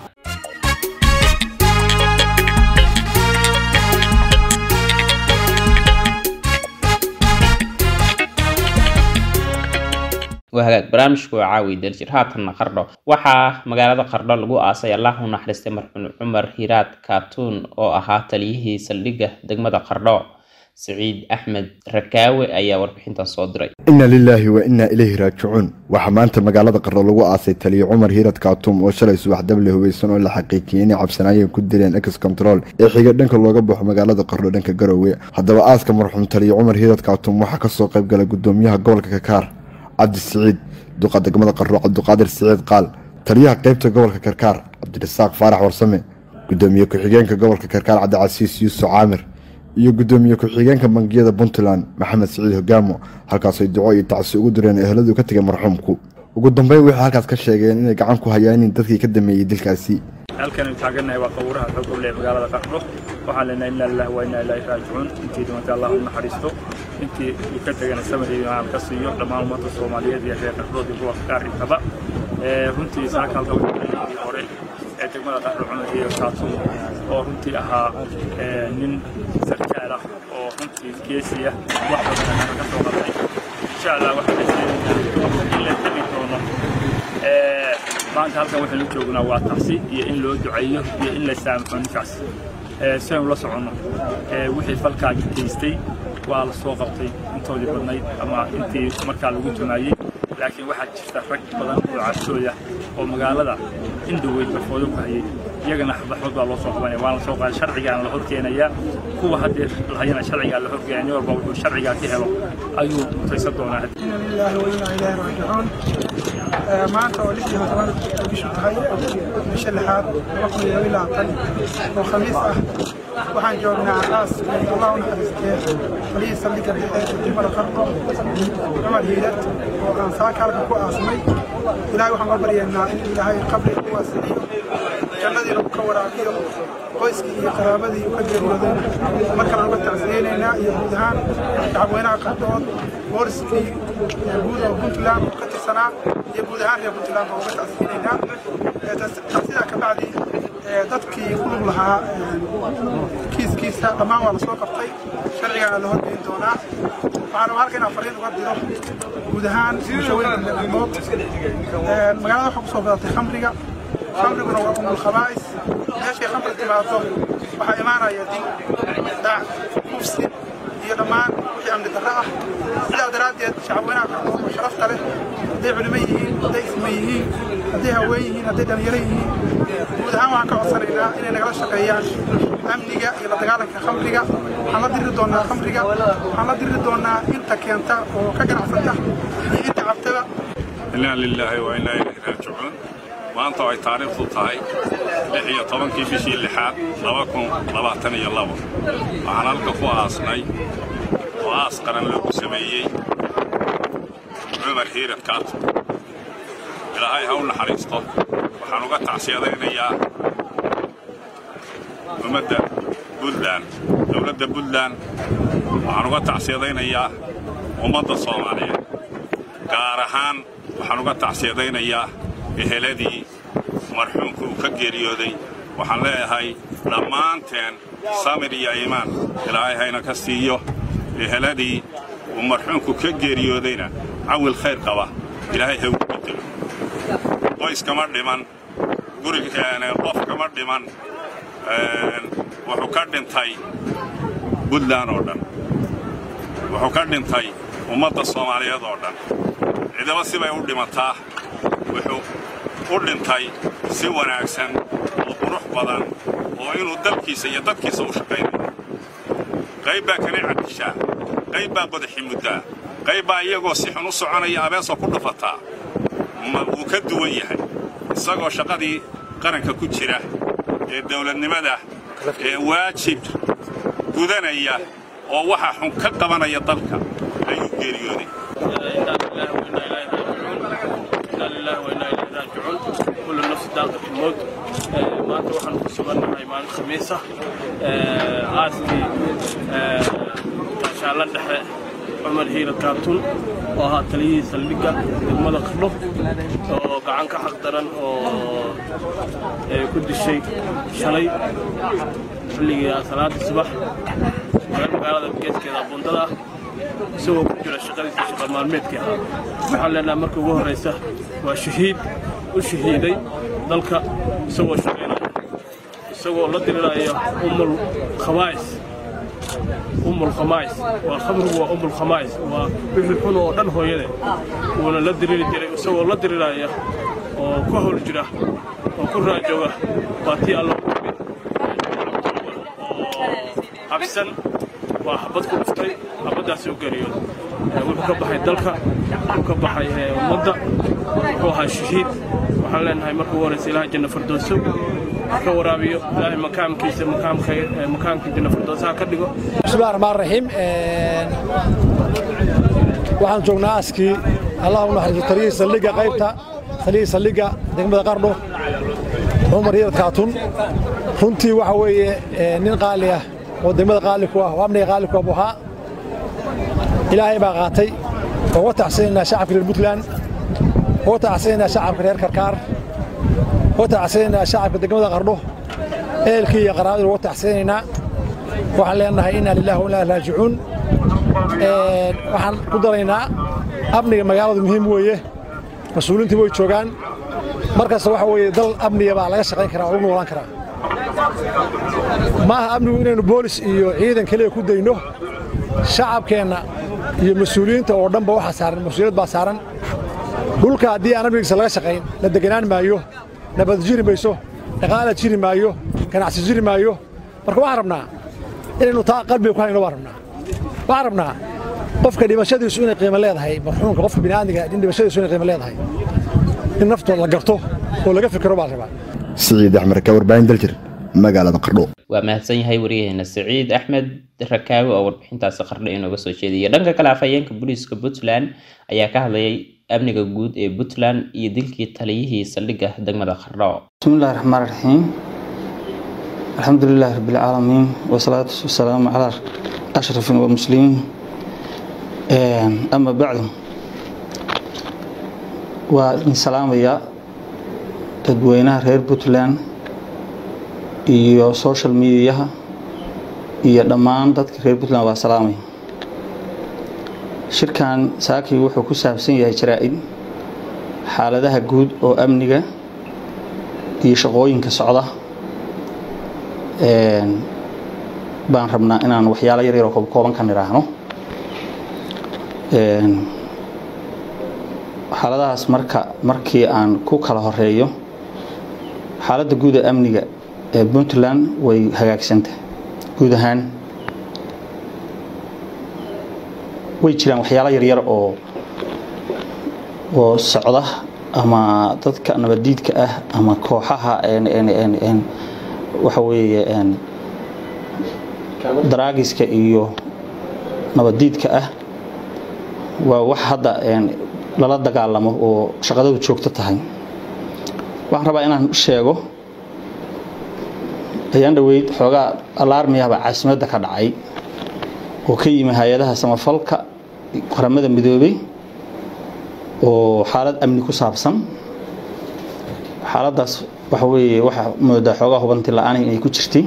waa hagaag barnaamijku waa caawi daljir haatanna qardho waxaa magaalada qardho lagu aasay allah u naxariistay marxuum cumar hiraad kaatuun oo ahaa taliyihii saldhigga degmada qardho siciid axmed rakaawe ayaa warbixintan soo diray inna lilaahi wa innaa ilayhi raajicuun waxaa maanta magaalada qardho lagu aasay taliye cumar hiirad kaatuum oo shalay subax dable hubaysan oo la xaqiijiyey inay cabsanaayeen ku dileen ex control ee xiga dhanka looga baxo magaalada qardho dhanka garowe haddaba aaska marxuum taliye cumar hiirad kaatuum waxaa kasoo qayb galay gudoomiyaha gobolka kakaar cabdi siciid duqa degmada qardho cabdiqaadir siciid qaal taliyaha qeybta gobolka karkaar cabdirasaaq faarax warsame gudoomiye ku-xigeenka gobolka karkaar cabdicasiis yuusuf caamir iyo gudoomiye ku-xigeenka bangiyada puntland maxamed siciid hogaamo halkaasay duco iyo tacsi ugu direen eheladu ka tegay marxuumku ugu dambeyn waxay halkaas ka sheegeen inay gacan ku hayaanin dadkii ka dameeyey dilkaasi halkan taagannahay waa qawuraha xoog goble ee magaalada qardho waxaan leenahay inna lillahi wa inna ilaahi raajicuun intii dhimantay allah u naxariisto intii uu ka tegana samir iyo aan ka siiyo dhammaan ummadda soomaaliyeed iyo reer qardhood iyo gobolka qaar intaba runtii saaka halka wixii hore ee degmada qardho cumar iyo kaatuum oo runtii ahaa nin sarkaal ah oo runtii geesi ah wax badan ka soo qabtay insha allah waxaan rajaynaynaa in la tegi doono maanta halkan waxaynu joognaa waa tacsi iyo in loo duceeyo iyo in la saamaxo ninkaas si aynu la soconno wixii falkaagi geystay waa la soo qabtay intoodii badnayd ama intii markaa lagu tumaayey laakiin waxaa jirta rag badan oo cabsooya oo magaalada indhoweyd barfoodo ku hayay iyagana baxood baa loo soo qabanaya waana la soo qaaday sharcigaana la horkeenayaa kuwa haddee lahayana sharcigaa la horkeenaya nin walba wuxuu sharcigaa ka helo ayuu mutaysan doonaa لله وإنا إليه راجعون maanta oo lixdii tobanaad bishu tahay bisha lixaad laba kun iyo ilaa tan oo khamiis ah waxaan joognaa aas allah u naxariistee falihii saldhigga dhexe ee degmada qarqo cumar hiirad oo aan saaka halka ku aasnay ilaahay waxaan ka baryaynaa in ilaahay qabri u waasiliyo jannadii lagu ka waraabiyo qoyskii iyo qaraabadii uu ka geeriyoodayna markale uga tacsiyeynaynaa iyo guud ahaan shacabweynaha qardhood booliskii guud oo puntland oo ka tirsanaa iyo guud ahaan reer puntland baa uga tacsiyeynaynaa tacsidaa ka bacdi dadkii ku lug lahaa kiiskiisa dhammaan waa la soo qabtay sharcigaana la horgeyn doonaa waxaana halka inaan fariin uga diro guud ahaan bulshooyinka midnimood magaalada waxaa kusoo badatay khamriga khamriguna waa umul khabaa'is meeshay khamri timaado waxaa imaanaya dil dhac kufsi iyo dhammaan wixii amni darro ah sidaa daraaddeed shacabweynaha qarqood oo sharafta leh hadday culimo yihiin hadday isma yihiin hadday haween yihiin hadday dhalinyaro yihiin guud ahaan waxaan ka codsanaynaa inay nagala shaqeeyaan amniga iyo la dagaalanka khamriga waxaan la diri doonaa khamriga waxaan la diri doonaa inta keenta oo ka ganacsata iyo inta cabtaba inaa lilaahi wa inaa ilayhi raajicuun maanta oo ay taariikhdu tahay lix iyo tobankii bishii lixaad laba kun labaatan iyo labo waxaan halka ku aasnay oo aas qaran lagu sameeyey cumar hiirad kaato ilaahay ha u naxariisto waxaan uga tacsiyadaynayaa ummadda buntland dowladda buntland waxaan uga tacsiyadaynayaa ummadda soomaaliyeed gaar ahaan waxaan uga tacsiyadaynayaa eheladii marxuumka uu ka geeriyooday waxaan leeyahay dhammaanteen samir iyo iimaan ilaahay hayna ka siiyo eheladii uu marxuumku ka geeriyoodayna cawil khayr qaba ilaahay ha ugu bedelo qoys kama dhiman gurigeene qof kama dhiman wuxuu ka dhintay buntland oo dhan wuxuu ka dhintay ummadda soomaaliyeed oo dhan cidaba sibay u dhimataa wuxuu u dhintay si wanaagsan oo qurux badan oo inuu dalkiisa iyo dadkiisa u shaqaynayo qayb baa kana caddishaa qayb baa qodaxi muddaa qayb baa iyagoo si xun u soconaya abeesoo ku dhufataa ma wuu ka duwan yahay isagoo shaqadii qaranka ku jira ee dawladnimada ee waajib gudanaya oo waxa xun ka qabanaya dalka ayuu geeriyooday كل النفس ذائقة الموت maanta waxaan ku sugannahay maalin khamiisa aaskii gaashaalla dhexe cumar hiira kaatun oo ahaa taliyihii saldhigga degmada qardho oo gacan ka xaq daran oo ku dishay shalay xilligii salaadii subax meel magaalada geeskeeda bundada ah isagoo ku jira shaqadiisa shaqa maalmeedkii ahaa waxaan leenahay marka ugu horraysa waa shahiid u shahiiday dalka isagoo shaqaynaya isagoo la diriraya umul khabaa'is umul khamaa'is waa khamrigu waa umul khamaa'is waa wixii xun oo dhan hooyade wuuna la diriri jiray isagoo la diriraya oo ku hawl jira oo ku raajooga waa tii alla habsan waa habad ku dhuftay habaddaasi u geeriyooda wuxuu ka baxay dalka wuxuu ka baxay ummadda wuxuu ahaa shahiid waxaan leenahay marka ugu horraysa ilaha janna fardooso ka waraabiyo ilaahay makaamkiisa makaamka janna fardoosaha ka dhigo bismillahi raxmaan raxiim waxaan joognaa askii allah u naxariiso taliyihii saldhigga qaybta taliyihii saldhigga degmada qardho cumar yarad kaatun runtii waxa weeye nin qaali ah oo degmada qaali ku ah oo amniga qaali ku ah buu ahaa ilaahay baa qaatay uga tacsanaynaa shacabka reer puntland uga tacsanaynaa shacabka reer karkaar uga tacsanaynaa shacabka degmada qardho ehelkii iyo qaraabadii uga tacsanaynaa waxaan leenahay inaa lillahi wa inaa raajicuun waxaan ku daraynaa amniga magaaladu muhiim weeye mas-uuliintii way joogaan markasta waxa weeye dal amniga baa laga shaqayn karaa oo lagu noolaan karaa ma aha amnigu inaynu boolis iyo ciidan keliya ku dayno shacabkeenna iyo mas-uuliyiinta oo dhanba waxaa saaran mas-uuliyad baa saaran dhulka haddii aan amnigiisa laga shaqayn la deganaan maayo nabad jiri mayso dhaqaala jiri maayo ganacsi jiri maayo marka waxaan rabnaa inaynu taa qalbiga ku hayno baan rabnaa waxaan rabnaa qofka dhimashadiisu inay qiimo leedahay marxuumka qofka bini'aadmiga in dhimashadiisu inay qiimo leedahay in naftooda la garto oo laga fikiro baa la rabaa siciid axmed ka warbaahin daljir magaalada qardho waa mahadsan yahay waryaheena siciid axmed rakaago oo warbixintaasi qardho inooga soo jeediyay dhanka kale afhayeenka booliiska puntland ayaa ka hadlayay amniga guud ee puntland iyo dilkii taliyihii saldhigga degmada qardho بسم الله الرحمن الرحيم الحمد لله رب العالمين والصلاة والسلام على أشرف المسلمين أما بعد وإن سلام يا dadweynaha reer puntland iyo social mediaha iyo dhammaan dadka reer puntland waa salaamay shirkan saakii wuxuu ku saabsan yahay jaraa-id xaaladaha guud oo amniga iyo shaqooyinka socda baan rabnaa inaan waxyaalo yar yaroo koobkooban ka nidhaahno xaaladahaas marka markii aan ku kala horeeyo xaaladda guud ee amniga ee puntland way hagaagsanta guud ahaan way jiraan waxyaalo yaryar oo oo socda ama dadka nabadiidka ah ama kooxaha waxa weeye daraagiska iyo nabadiidka ah waa wax hadda lala dagaalamo oo shaqadadu joogto tahay waxaan rabaa inaan sheego ayaan dhoweyd xoogaa alaarmiyahba caasimadda ka dhacay oo ka yimi hay-adaha samafalka qaramada midoobay oo xaalad amni ku saabsan xaaladdaas waxa weeye waxaa moodaa xoogaa hubanti la-aan inay ku jirtay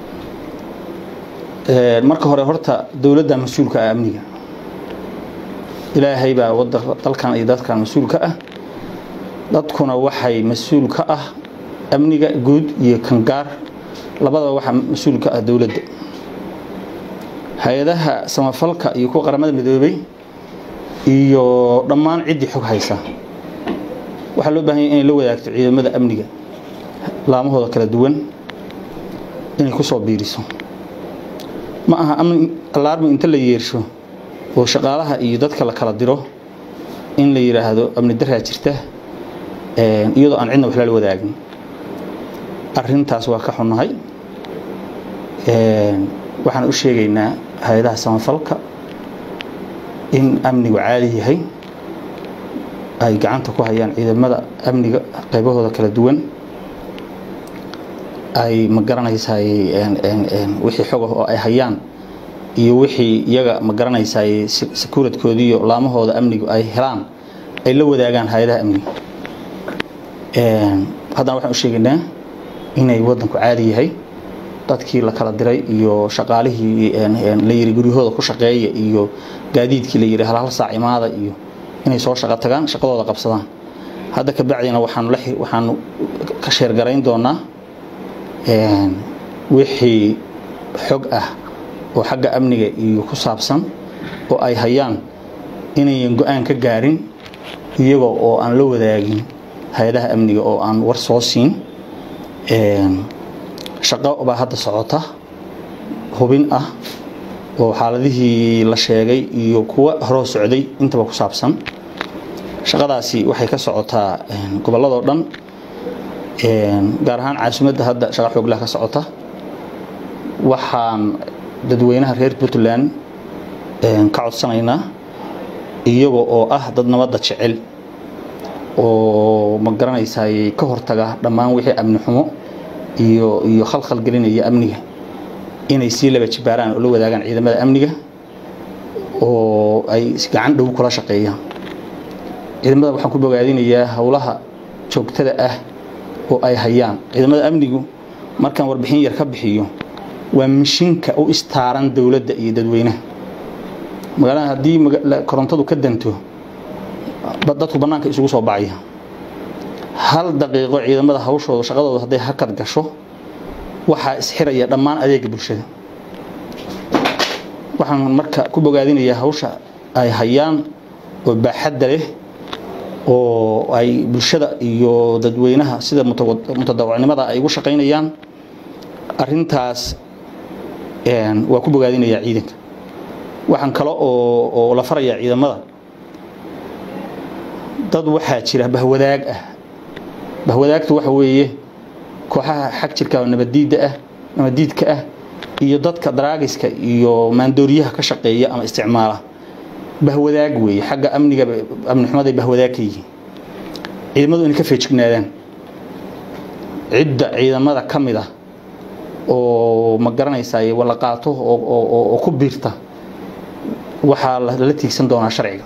marka hore horta dowladda mas-uulka ah amniga ilaahay baa wada dalkan iyo dadkan mas-uulka ah dadkuna waxay mas-uul ka ah amniga guud iyo kangaar labadaba waxaa mas-uul ka ah dowladda hay-adaha samafalka iyo kuwa qaramada midoobay iyo dhammaan ciddii xog haysa waxaa loo bahan yahy inay la wadaagto ciidamada amniga laamahooda kala duwan inay ku soo biiriso ma aha amni alaarmi inta la yeersho oo shaqaalaha iyo dadka la kala diro in la yidhaahdo amni daraa jirta iyadoo aan cidna wax lala wadaagin arintaas waa ka xunnahay waxaan u sheegaynaa hay-adaha samafalka in amnigu caadi yahay ay gacanta ku hayaan ciidamada amniga qaybahooda kala duwan ay ma garanaysaa wixii xog ah oo ay hayaan iyo wixii iyaga ma garanaysaay sekuuradkoodii iyo laamahooda amnigu ay helaan ay la wadaagaan hay-adaha amniga haddana waxaan u sheegaynaa inay waddanku caadi yahay dadkii la kala diray iyo shaqaalihii la yiri guryahooda ku shaqeeya iyo gaadiidkii la yiri hal hal saac imaada iyo inay soo shaqo tagaan shaqadooda qabsadaan hadda ka bacdina waxaanu waxaanu ka sheergarayn doonaa wixii xog ah oo xagga amniga iyo ku saabsan oo ay hayaan inayan go-aan ka gaarin iyagoo oo aan la wadaagin hay-adaha amniga oo aan war soo siin shaqo baa hadda socota hubin ah oo xaaladihii la sheegay iyo kuwa horoo socday intaba ku saabsan shaqadaasi waxay ka socotaa gobolladoo dhan gaar ahaan caasimadda hadda shaqa xooglah ka socota waxaan dadweynaha reer puntland ka codsanaynaa iyaga oo ah dad nabadda jecel oo ma garanaysaay ka hortaga dhammaan wixii amni xumo iyo iyo khalkhal gelinaya amniga inay sii laba jibaaraan oo la wadaagaan ciidamada amniga oo ay gacan dhow kula shaqeeyaan ciidamada waxaan ku bogaadinayaa howlaha joogtada ah oo ay hayaan ciidamada amnigu markaan warbixin yar ka bixiyo waa mishinka u istaaran dowladda iyo dadweynaha magaalada haddii korontadu ka danto dadku bannaanka isugu soo bacaya hal daqiiqo ciidamada hawshooda shaqadooda hadday hakad gasho waxaa isxiraya dhammaan adeega bulshada waxaan marka ku bogaadinayaa hawsha ay hayaan oo baaxadda leh oo ay bulshada iyo dadweynaha sida mutadawacnimada ay ugu shaqaynayaan arintaas waa ku bogaadinayaa ciidanka waxaan kale oo la farayaa ciidamada dad waxaa jira bahwadaag ah bahwadaagtu waxa weeye kooxaha xag jirka nabadiidda ah nabadiidka ah iyo dadka daraagiska iyo maandooriyaha ka shaqeeya ama isticmaala bahwadaag weeye xagga amniga amni xumaday bahwadaag ka yihiin ciidamadu inay ka feejignaadaan cidda ciidamada ka mid ah oo ma garanaysaay wala qaato oo ku biirta waxaa lala tiigsan doonaa sharciga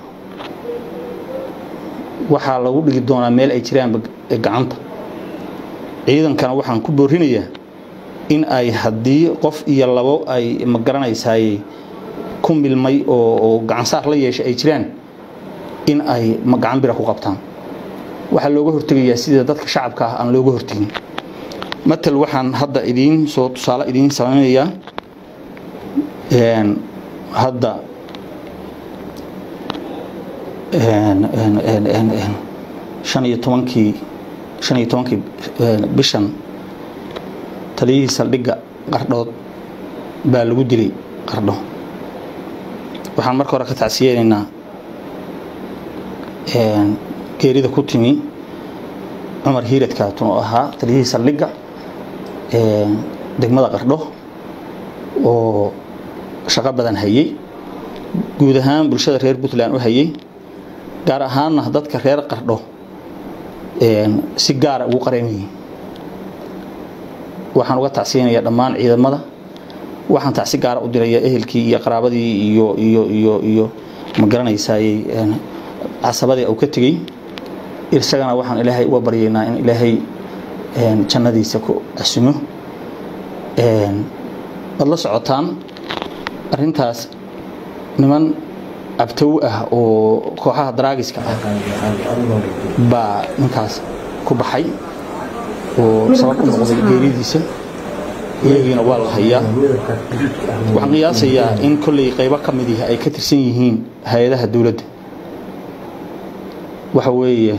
waxaa lagu dhigi doonaa meel ay jiraan gacanta ciidankana waxaan ku boorinayaa in ay haddii qof iyo labo ay ma garanaysaay ku milmay oo gacansaar la yeeshay ay jiraan in ay gacan bira ku qabtaan waxaa looga hortegayaa sida dadka shacabka ah aan looga hortegin matal waxaan hadda idiin soo tusaale idiin samaynayaa hadda shan iyo tobankii shan iyo tobankii bishan taliyihii saldhigga qardhood baa lagu dilay qardho waxaan marka hore ka tacsiyeynaynaa geerida ku timi cumar hiirad kaatun oo ahaa taliyihii saldhigga degmada qardho oo shaqo badan hayay guud ahaan bulshada reer puntland u hayay gaar ahaanna dadka reer qardho si gaara ugu qareemayay waxaan uga tacsiyeynayaa dhammaan ciidamada waxaan tacsi gaara u dirayaa ehelkii iyo qaraabadii iyo iyo iyo iyo ma garanaysaay casabadii uu ka tegey isagana waxaan ilaahay uga baryaynaa in ilaahay jannadiisa ku casumo waad la socotaan arrintaas niman abtow ah oo kooxaha daraagiska ah baa ninkaas ku baxay oo sabab u noqday geeridiisa iyagiina waa la hayaa waxaan qiyaasayaa in kolley qaybo ka mid ihi ay ka tirsan yihiin hay-adaha dowladda waxa weeye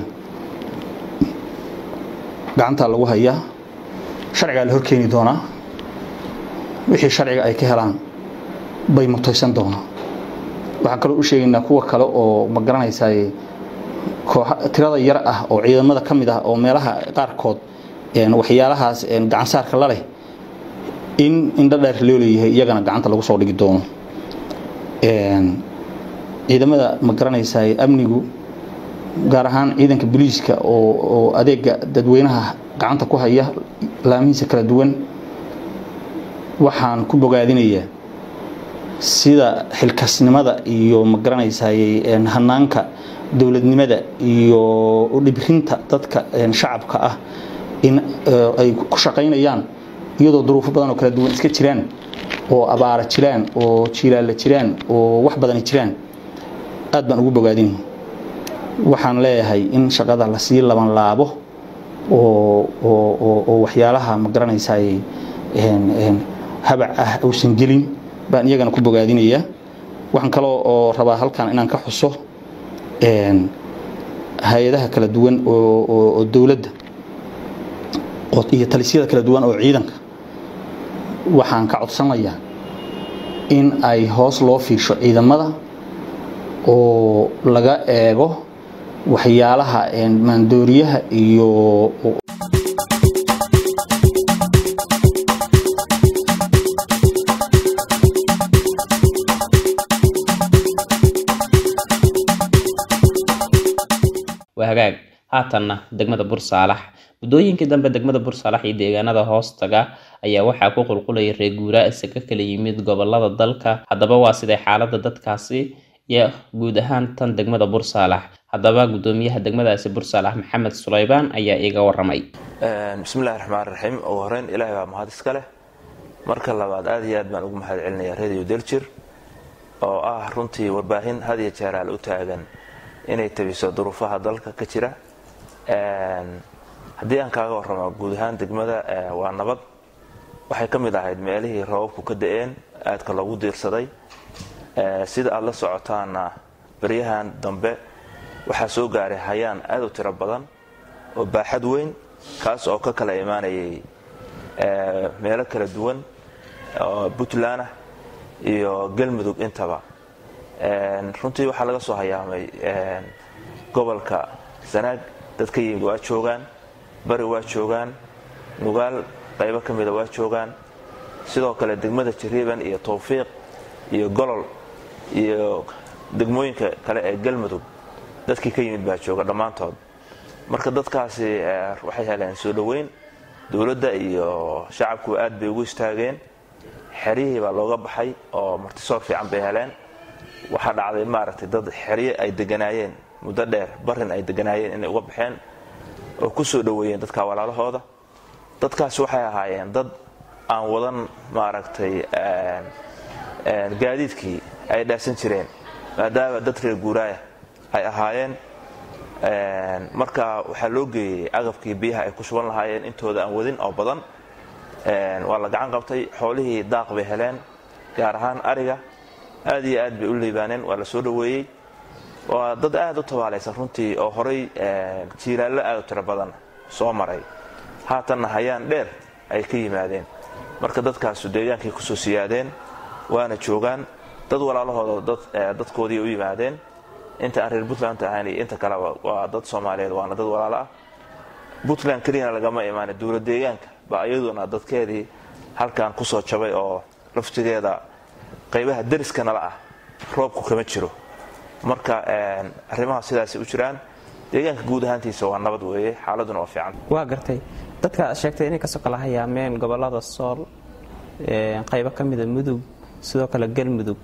gacantaa lagu hayaa sharcigaa la horkeeni doonaa wixii sharciga ay ka helaan bay mutaysan doonaa waxaan kaloo u sheegaynaa kuwa kale oo ma garanaysaay kooxa tirada yar ah oo ciidamada ka mid ah oo meelaha qaarkood waxyaalahaas gacansaarka la leh in indho dheer loo leeyahay iyagana gacanta lagu soo dhigi doono ciidamada ma garanaysaay amnigu gaar ahaan ciidanka booliiska oo adeega dadweynaha gacanta ku haya laamihiisa kala duwan waxaan ku bogaadinayaa sida xilkasnimada iyo magaranaysaay hanaanka dowladnimada iyo dhibrinta dadka shacabka ah in ay ku shaqaynayaan iyadoo duruufo badan oo kala duwan iska jiraan oo abaara jiraan oo jiilaalla jiraan oo wax badani jiraan aad baan ugu bogaadin waxaan leeyahay in shaqada lasii laban laabo oo waxyaalaha magaranaysaay habac ah uusan gelin baan iyagana ku bogaadinayaa waxaan kaloo oo rabaa halkan inaan ka xuso hay-adaha kala duwan oo dowladda iyo talisyada kala duwan oo ciidanka waxaan ka codsanayaa in ay hoos loo fiisho ciidamada oo laga eego waxyaalaha maandooriyaha iyo waa hagaag haatanna degmada bursaalax muddooyinkii dambe degmada bursaalax iyo deegaanada hoostaga ayaa waxaa ku qulqulaya reer guuraa isaga kala yimid gobolada dalka haddaba waa siday xaalada dadkaasi iyo guud ahaan tan degmada bursaalax haddaba gudoomiyaha degmadaasi bursaalax maxamed sulaybaan ayaa iga waramay bismillahi raxmaan raxiim ugu horeyn ilaahay baa mahad iska leh marka labaad aad iyo aad baan ugu mahad celinayaa radio daljir oo ah runtii warbaahin had iyo jeeraal u taagan inay tabiso duruufaha dalka ka jira haddii aan kaaga warramo guud ahaan degmada waa nabad waxay ka mid ahayd meelihii roobabku ka da-een aadka loogu diirsaday sida aada la socotaana baryahan dambe waxaa soo gaaray hayaan aad u tiro badan oo baaxad weyn kaas oo ka kala imaanayay meelo kala duwan oo puntland ah iyo galmudug intaba runtii waxaa laga soo hayaamay gobolka sanaag dad ka yimid waa joogaan bari waa joogaan nugaal qaybo ka mida waa joogaan sidoo kale degmada jariiban iyo towfiiq iyo golol iyo degmooyinka kale ee galmudug dadkii ka yimid baa jooga dhammaantood marka dadkaasi waxay heleen soo dhoweyn dowladda iyo shacabkuba aad bay ugu istaageen xeryihii baa looga baxay oo martisoor fiican bay heleen waxaa dhacday maaragtay dad xerye ay deganaayeen muddo dheer barin ay deganaayeen inay uga baxeen oo ku soo dhoweeyeen dadka walaalahooda dadkaasi waxay ahaayeen dad aan wadan maaragtay gaadiidkii ay dhaafsan jireen maadaama dad reer guuraaya ay ahaayeen marka waxaa loo geeyey agabkii biyaha ay ku shuban lahaayeen intooda aan wadin oo badan waa la gacan qabtay xoolihii daaq bay heleen gaar ahaan ariga aad iyo aad bay u liibaaneen waa la soo dhoweeyey waa dad aad u tabaalaysan runtii oo horay jiilaallo aad u tiro badan soo maray haatanna hayaan dheer ay ka yimaadeen marka dadkaasu deegaankay kusoo siyaadeen waana joogaan dad walaalahooda dadkoodii u yimaadeen inta aan reer puntland ahayn iyo inta kaleba waa dad soomaaliyeed waana dad walaalo ah puntland keliyana lagama imaana dowla deegaanka ba iyaduna dadkeedii halkan kusoo jabay oo laftigeeda qaybaha dariska nala ah roobku kama jiro marka arrimaha sidaasay u jiraan deegaanka guud ahaantiisa waa nabad weeye xaaladuna waa fiican waa gartay dadka aad sheegtay inay kasoo kala hayaameen gobolada sool qaybo ka mida mudug sidoo kale galmudug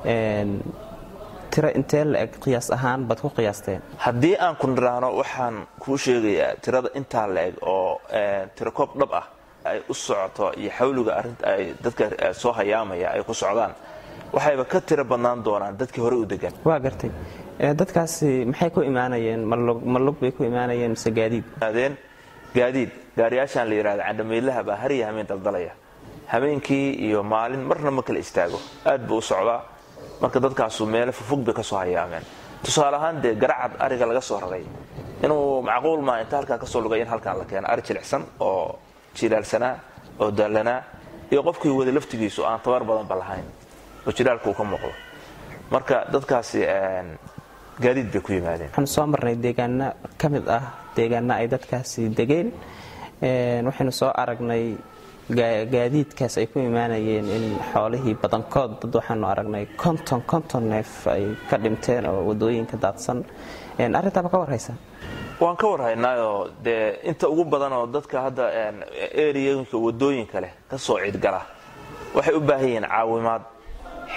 tiro intee la eg qiyaas ahaan baad ku qiyaasteen haddii aan ku niraahno waxaan kuu sheegayaa tirada intaa la eg oo tirakoob dhab ah ay u socoto iyo xawliga arinta ay dadka soo hayaamaya ay ku socdaan waxayba ka tiro badnaan doonaan dadkii hore u degan waa gartay dadkaasi maxay ku imaanayeen ma lug bay ku imaanayeen mise gaadiid adeen gaadiid gaariyaashaan la yidhahda candhameylaha baa har iyo hameen daldalaya habeenkii iyo maalin marna ma kala istaago aad buu u socdaa marka dadkaasu meelo fufug bay ka soo hayaameen tusaale ahaan dee garacad ariga laga soo raray inuu macquul maa inta halkaan kasoo lugay in halkaan la keeno ari jilicsan oo jilaalsanaa oo daallanaa iyo qofkii wada laftigiisu aan tabar badanba lahayn oo jilaalka uu ka muuqdo marka dadkaasi gaadiid bay ku yimaadeen waxaanu soo marnay deegaano ka mid ah deegaano ay dadkaasi degeen waxaynu soo aragnay gaadiidkaas ay ku imaanayeen in xoolihii badankood dad waxaanu aragnay konton konton neef ay ka dhinteen oo wadooyinka daadsan arrintaaba ka warhaysa waan ka warhaynaayoo dee inta ugu badan oo dadka hadda eriyooyinka wadooyinka leh ka soo ciidgala waxay u baahan yihiin caawimaad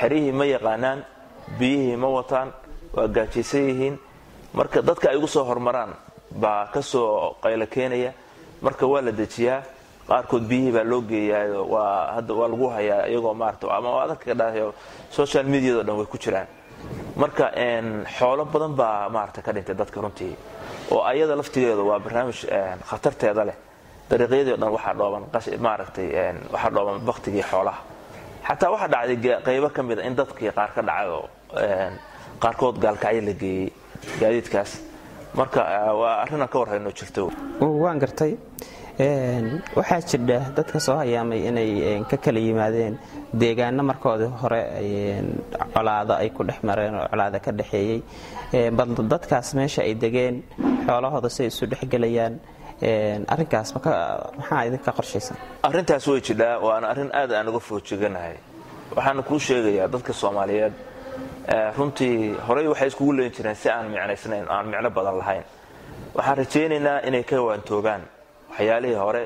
xerihii ma yaqaanaan biyihii ma wataan waa gaajaysan yihiin marka dadka ay ugu soo hormaraan baa ka soo qaylo keenaya marka waa la dejiyaa qaarkood biyihii baa loo geeyaa waa hadda waa lagu hayaa iyagoo maarata ama adanka ka dhahayo social mediado dhan way ku jiraan marka xoolo badan baa maarata ka dhintay dadka runtii oo ayada laftigeedu waa barnaamij khatarteeda leh dariiqyadii o dhan waxaa dhooban maaragtay waxaa dhooban baktigii xoolaha xataa waxaa dhacday qaybo ka mida in dadkii qaar ka dhacay oo qaarkood gaalkacyo la geeyey gaadiidkaas marka waa arrinaan ka warhayno jirto waan gartay waxaa jirdha dadka soo hayaamay inay ka kala yimaadeen deegaano markoodii hore colaado ay ku dhex mareen oo colaado ka dhexeeyey bal dadkaas meesha ay degeen xoolahooda si ay isu dhexgelayaan arrinkaas maxaa idinka qorshaysan arrintaas way jidhaa waana arrin aad aan uga foojiganahay waxaana kuu sheegayaa dadka soomaaliyeed runtii horey waxay iskugu leyn jireen si aan micnaysnayn aan micno badan lahayn waxaan rajaynaynaa inay ka waantoogaan waxyaalihii hore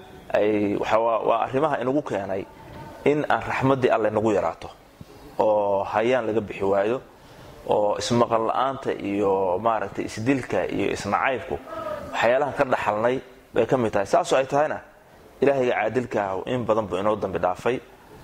waa arrimaha inagu keenay in aan raxmaddii alle nagu yaraato oo hayaan laga bixi waayo oo ismaqal la-aanta iyo maaragtay isdilka iyo isnacaybku waxyaalahan ka dhaxalnay bay ka mid tahay saasoo ay tahayna ilaahayga caadilkaah in badan buu inoo dambi dhaafay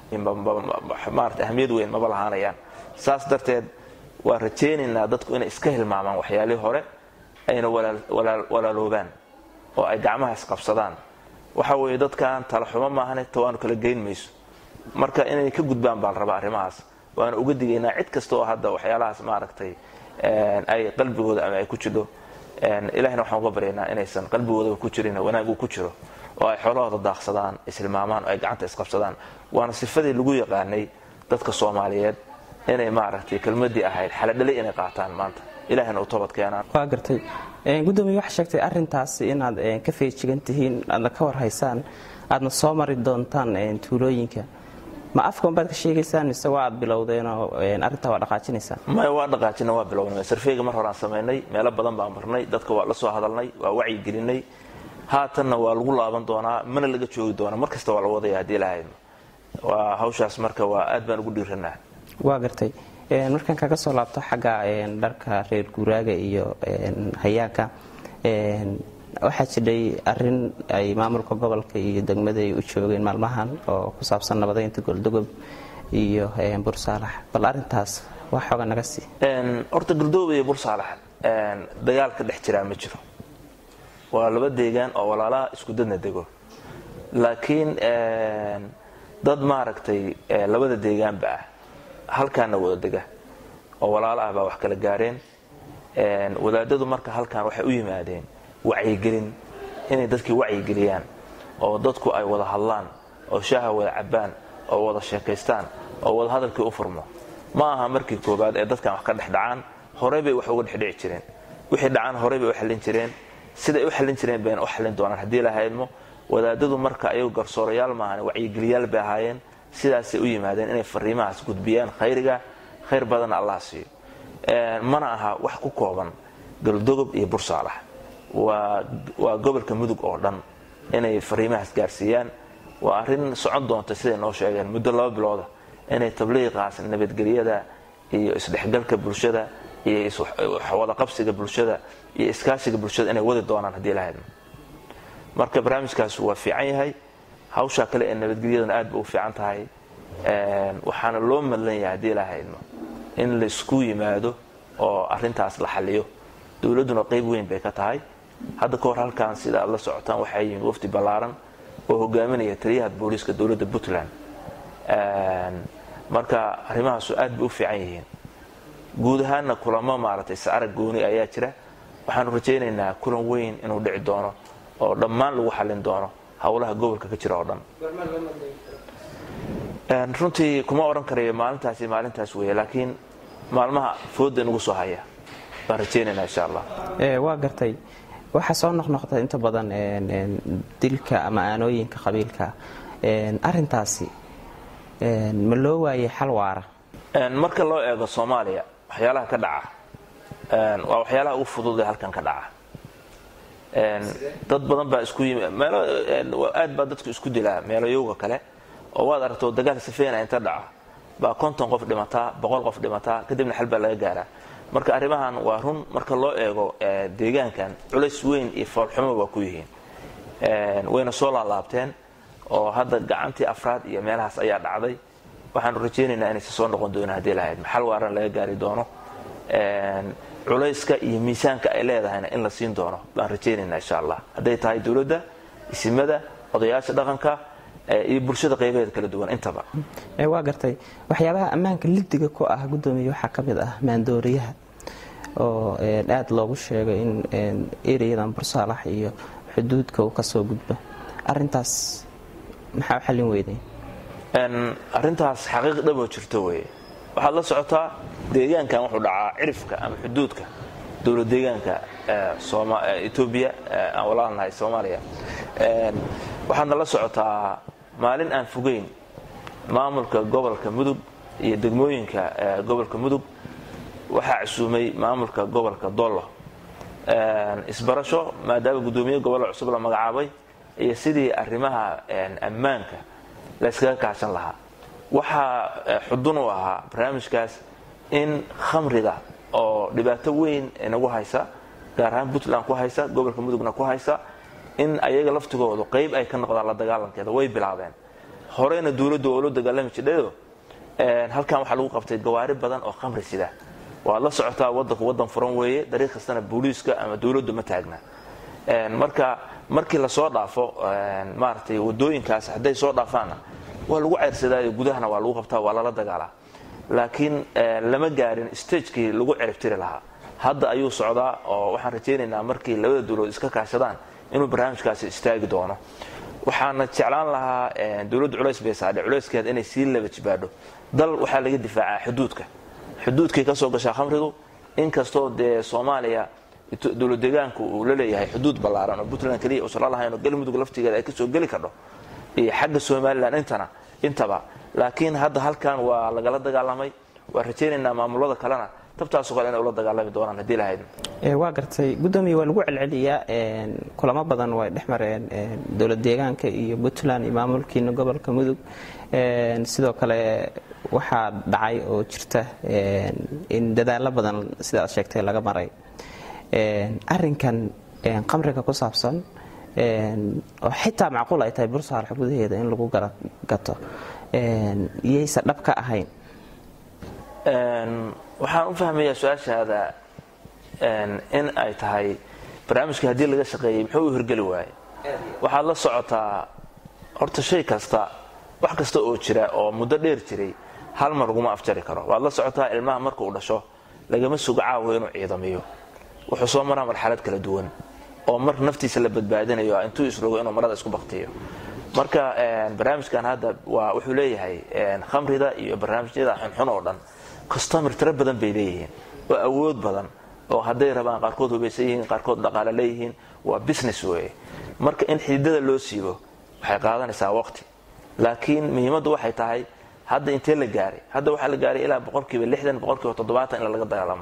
maarata ahmiyad weyn maba lahaanayaan saas darteed waa rajaynaynaa dadku inay iska hilmaamaan waxyaalihii hore ayna walaaloobaan oo ay gacmaha isqabsadaan waxa weeye dadkan talaxumo maahane tawaanu kala geyn mayso marka inay ka gudbaan baa la rabaa arrimahaas waana uga digaynaa cid kasta oo hadda waxyaalahaas maaragtay ay qalbigooda ama ay ku jidho ilahina waxaan uga baryaynaa inaysan qalbigoodaba ku jirin wanaag uu ku jiro oo ay xoolahooda daaqsadaan ishilmaamaan oo ay gacanta isqabsadaan waana sifadii lagu yaqaanay dadka soomaaliyeed inay maaragtay kelmadii ahayd xaladhalay inay qaataan maanta ilahina u toobad keenaan waa gartay gudoomiye waxaa sheegtay arrintaas inaad ka feejigan tihiin aadna ka warhaysaan aadna soo mari doontaan tuulooyinka ma afkan baad ka sheegaysaan mise waa aad bilowdeenoo arrintaa waa dhaqaajinaysaan maya waa dhaqaajina waa bilownay sarfeyga mar horaan samaynay meelo badan baan marnay dadka waa la soo hadalnay waa wacyigelinay haatanna waa lagu laaban doonaa mana laga joogi doona mar kasta waa la wadaya haddii lahaydno waa hawshaas marka waa aad baan ugu dhiiranaa waa gartay markaan kaga soo laabto xagga dharka reer guuraaga iyo hayaanka waxaa jidhay arin ay maamulka gobolka iyo degmada ay u joogeen maalmahan oo ku saabsan nabadeynta goldogob iyo bursaalax bal arintaas wax xooga naga sii horta goldogob iyo bursaalax dagaal ka dhex jiraa ma jiro waa laba deegaan oo walaalaha isku dadna dego laakiin dad maaragtay labada deegaanba ah halkaana wada dega oo walaalo ah baa wax kala gaareen wadaadadu marka halkan waxay u yimaadeen wacyigelin inay dadkii wacyigeliyaan oo dadku ay wada hadlaan oo shaaha wada cabbaan oo wada sheekaystaan oo wada hadalkii u furmo ma aha markii koobaad ee dadkan wax ka dhex dhacaan horey bay wax uga dhexdhici jireen wixii dhacaan horey bay u xallin jireen siday u xallin jireen bayna u xallin doonaan haddii lahaydmo wadaadadu marka ayagu garsoorayaal maahan wacyigeliyaal bay ahaayeen sidaasay u yimaadeen inay fariimahaas gudbiyaan khayriga khayr badanna allah siiyo mana aha wax ku kooban galdogob iyo bursaalax waa gobolka mudug oo dhan inay fariimahaas gaarsiiyaan waa arrin socon doonta siday noo sheegeen muddo laba bilooda inay tabliiqaas nabadgelyada iyo isdhexgalka bulshada iyo wadaqabsiga bulshada iyo iskaashiga bulshada inay wadi doonaan haddii lahaydmo marka barnaamijkaas waa fiican yahay hawshaa kale ee nabadgelyadana aad ba u fiican tahay waxaana loo madlan yahay haddii lahaydmo in laysku yimaado oo arintaas la xaliyo dowladduna qayb weyn bay ka tahay hadda ka hor halkan sida aad la socotaan waxaa yimid wafdi ballaaran oo hogaaminaya taliyaha booliiska dowladda puntland marka arrimahaasu aad bay u fiican yihiin guud ahaanna kulamo maaragtay saarag gooni ayaa jira waxaanu rajaynaynaa kulan weyn inuu dhici doono oo dhammaan lagu xallin doono howlaha gobolka ka jira oo dhan runtii kuma odhan karayo maalintaasi maalintaas weeye laakiin maalmaha fooda nagu soo haya baan rajaynaynaa insha allah waa gartay waxaa soo noqnoqda inta badan dilka ama aanooyinka qabiilka arintaasi ma loo waayay xal waara marka loo eego soomaaliya waxyaalaha ka dhaca waa waxyaalaha ugu fudud ee halkan ka dhaca dad badan baa isku yimi meelo aad baa dadku isku dilaa meelayowga kale oo waad aragto dagaal safeena inta dhaca baa konton qof dhimataa boqol qof dhimataa kadibna xal baa laga gaaraa marka arrimahan waa run marka loo eego deegaankan culays weyn iyo foolxumo waa ku yihiin wayna soo laalaabteen oo hadda gacantii afraad iyo meelahaas ayaa dhacday waxaanu rajaynaynaa inaysa soo noqon doona haddii lahayd maxal waaran laga gaari doono culayska iyo miisaanka ay leedahayna in la siin doono baan rajaynaynaa insha allah hadday tahay dowladda isimada odayaasha dhaqanka iyo bulshada qaybaheeda kala duwan intaba waa gartay waxyaabaha ammaanka lidiga ku ah gudoomiye waxaa ka mid ah maandooriyaha oo aada loogu sheegay in ereyadan bursaalax iyo xuduudka uu kasoo gudbo arintaas maxaa u xallin weydeen arrintaas xaqiiq dhaboo jirto weye waxaad la socotaa deegaankan wuxuu dhacaa cirifka ama xuduudka dowla deegaanka etoobiya aan walaalnahay soomaaliya waxaadna la socotaa maalin aan fogeyn maamulka gobolka mudug iyo degmooyinka gobolka mudug waxaa casuumay maamulka gobolka dollo isbarasho maadaama guddoomiye gobollo cusub la magacaabay iyo sidii arrimaha ammaanka la yskaga kaashan lahaa waxaa xudun u ahaa barnaamijkaas in khamriga oo dhibaato weyn inagu haysa gaar ahaan puntland ku haysa gobolka mudugna ku haysa in ayaga laftigoodu qayb ay ka noqdaan la dagaalankeeda way bilaabeen horeyna dowladdu oo la dagaalami jidhayo halkan waxaa lagu qabtay gawaari badan oo khamri sida waad la socotaa wadanku wadan furan weeye dariiq kastana booliiska ama dowladdu ma taagna marka markii lasoo dhaafo maaratay wadooyinkaas hadday soo dhaafaanna waa lagu ceyrsadaayo gudahana waa lagu qabtaa waa lala dagaalaa laakiin lama gaarin stagekii lagu ceribtiri lahaa hadda ayuu socdaa oo waxaan rajaynaynaa markii labada dowladood iska kaashadaan inuu barnaamijkaasi istaagi doono waxaana jeclaan lahaa dowladda culays bay saadhe culayskeeda inay sii laba jibaadho dal waxaa laga difaacaa xuduudka xuduudkay ka soo gashaa khamrigu inkastoo dee soomaaliya dowlad deegaanku uu la leeyahay xuduud ballaaran oo puntland keliya uusan la lahayn oo galmudug laftigeeda ay kasoo geli kardho iyo xagga somalilan intana intaba laakiin hadda halkan waa lagala dagaalamay waa rajaynaynaa maamulada kalena tabtaasoo kale inay ula dagaalami doonaan haddii lahayd waa gartay gudoomiye waa lagu celceliyaa kulamo badan way dhex mareen dowlad deegaanka iyo puntland iyo maamulkiina gobolka mudug sidoo kale waxaa dhacay oo jirta in dadaalo badan sida aad sheegtay laga maray arinkan qamriga ku saabsan oo xitaa macquul ay tahay bursaalax gudaheeda in lagu gato yaysa dhab ka ahayn waxaan u fahmayaa su-aashaada in ay tahay barnaamijka haddii laga shaqeeyey muxuu u hirgeli waaye waxaad la socotaa horta shay kasta wax kasta oo jira oo muddo dheer jiray hal mar laguma afjari karo waad la socotaa ilmaha marka uu dhasho lagama sugo caawo inuu ciidamiyo wuxuu soo maraa marxalad kala duwan oo mar naftiisa la badbaadinayo intuu isrogo inuu marada isku baktiyo marka barnaamijkan hadda waa wuxuu leeyahay khamrida iyo barnaamijyada xunxun oo dhan customir tiro badan bay leeyihiin oo awood badan oo hadday rabaan qaarkood hubaysan yihiin qaarkood dhaqaale leeyihiin waa business weye marka in xididada loo siibo waxay qaadanaysaa waqti laakiin muhiimaddu waxay tahay hadda intee la gaaray hadda waxaa la gaaray ilaa boqolkiiba lixdan boqolkiiba toddobaatan in laga dagaalamo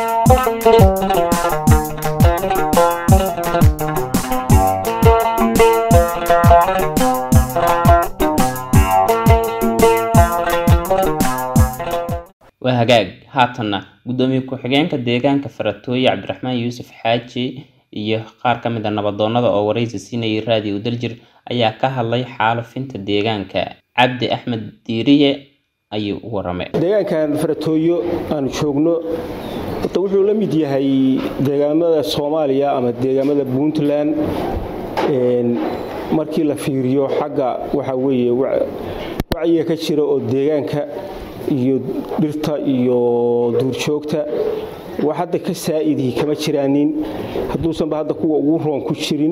waa hagaag haatanna gudoomiye ku-xigeenka deegaanka faratooye cabdiraxmaan yuusuf xaaji iyo qaar ka mid a nabadoonnada oo waraysi siinayay raadiyo daljir ayaa ka hadlay xaalufinta deegaanka cabdi axmed diiriye ayuu u waramay deegaankan faratooyo aanu joogno horta wuxuu la mid yahay deegaamada soomaaliya ama deegaamada puntland markii la fiiriyo xagga waxa weeye wacyiga ka jira oo deegaanka iyo dhirta iyo duurjoogta wax hadda ka saa'idii kama jiraanin hadduusanba hadda kuwa ugu roon ku jirin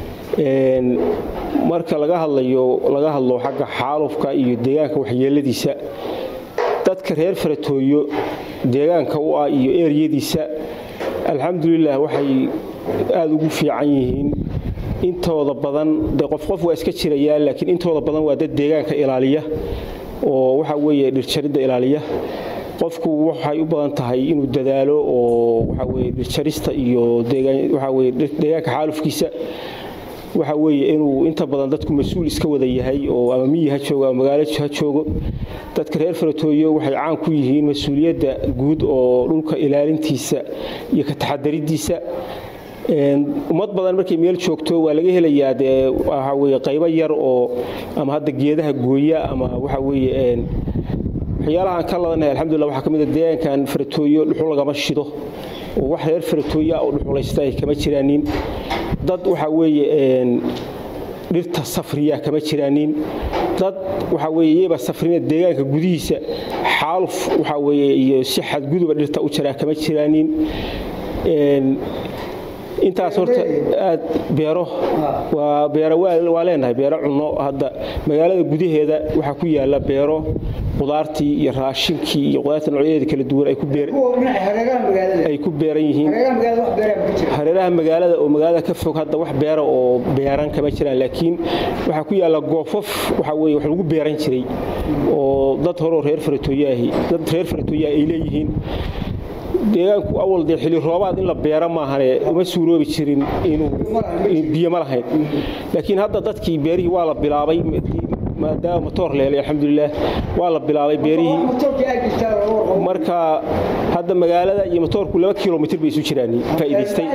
marka laga hadlayo laga hadlo xagga xaalufka iyo deegaanka waxyeeladiisa dadka reer faratooyo deegaanka u ah iyo eeryadiisa alxamdulilah waxay aada ugu fiican yihiin intooda badan de qof qof waa iska jirayaan laakiin intooda badan waa dad deegaanka ilaaliya oo waxa weeye dhirjaridda ilaaliya qofku waxay u badan tahay inuu dadaalo oo waxa weye dhirjarista iyo waxa weye deegaanka xaalufkiisa waxa weeye inuu inta badan dadku mas-uul iska wada yahay oo ama miyi ha joogo ama magaalo ha joogo dadka reer faratooyo waxay caan ku yihiin mas-uuliyadda guud oo dhulka ilaalintiisa iyo ka taxadaridiisa ummad badan markay meel joogto waa laga helayaa dee waxa weye qaybo yar oo ama hadda geedaha gooya ama waxa weeye waxyaalaha aan ka ladanahay alxamdulillah waxaa ka mid a deegaankan faratooyo dhuxul lagama shido oo wax reer faratooya oo dhuxulaysta ay kama jiraanin dad waxa weeye dhirta safriya kama jiraanin dad waxa weeye iyaba safrina deegaanka gudihiisa xaaluf waxa weeye iyo si xadguduba dhirta u jaraa kama jiraanin intaas horta aad beero waa beero waa leenahay beero cunno hadda magaalada gudaheeda waxaa ku yaala beero qudaartii iyo raashinkii iyo qudaarta noocyadeeda kala duwan ay ku ay ku beeran yihiin hareeraha magaalada oo magaalada ka fog hadda wax beera oo beeran kama jiraan laakiin waxaa ku yaala goofof waxa weye wax lagu beeran jiray oo dad horeo reer faratooyaahi dad reer faratooyaah ay leeyihiin deegaanku awal dee xili roobaad in la beero maahane uma suuroobi jirin inuu biyo ma lahayn laakiin hadda dadkii beerihii waa la bilaabay maadaama motoor lehelay alxamdulilah waa la bilaabay beerihii marka hadda magaalada iyo motoorku laba kilomitr bay isu jiraan faa'iidaystay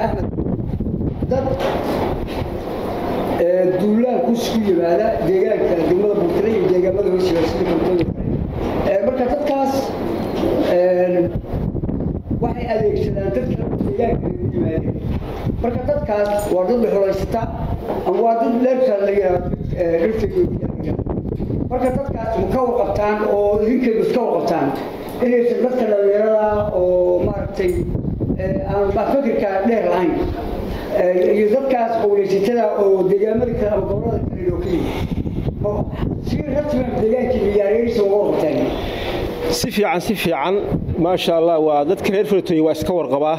duulaan kusku yimaada deegaanka degmada buurtale iyo deegaamada hooshiga sida kontooda marka dadkaas waxay adeegsadaan dadka deegaanka yimaadeen marka dadkaas waa dad dhuxulaysata ama waa dad leebsa la yidhaahdo dhirta marka dadkaas ma ka warqabtaan oo idinkaydu iska warqabtaan inaysan dadka dhallinyarada oo maaragtay aan baa fikirka dheer lahayn iyo dadkaas qowlaysatada oo deegaamada kale ama gobolada kale loo ka yimi si rasmiga deegaankii miyaareerisa uga warqabtaan si fiican si fiican maasha allah waa dadka reer faratooye waa iska warqabaa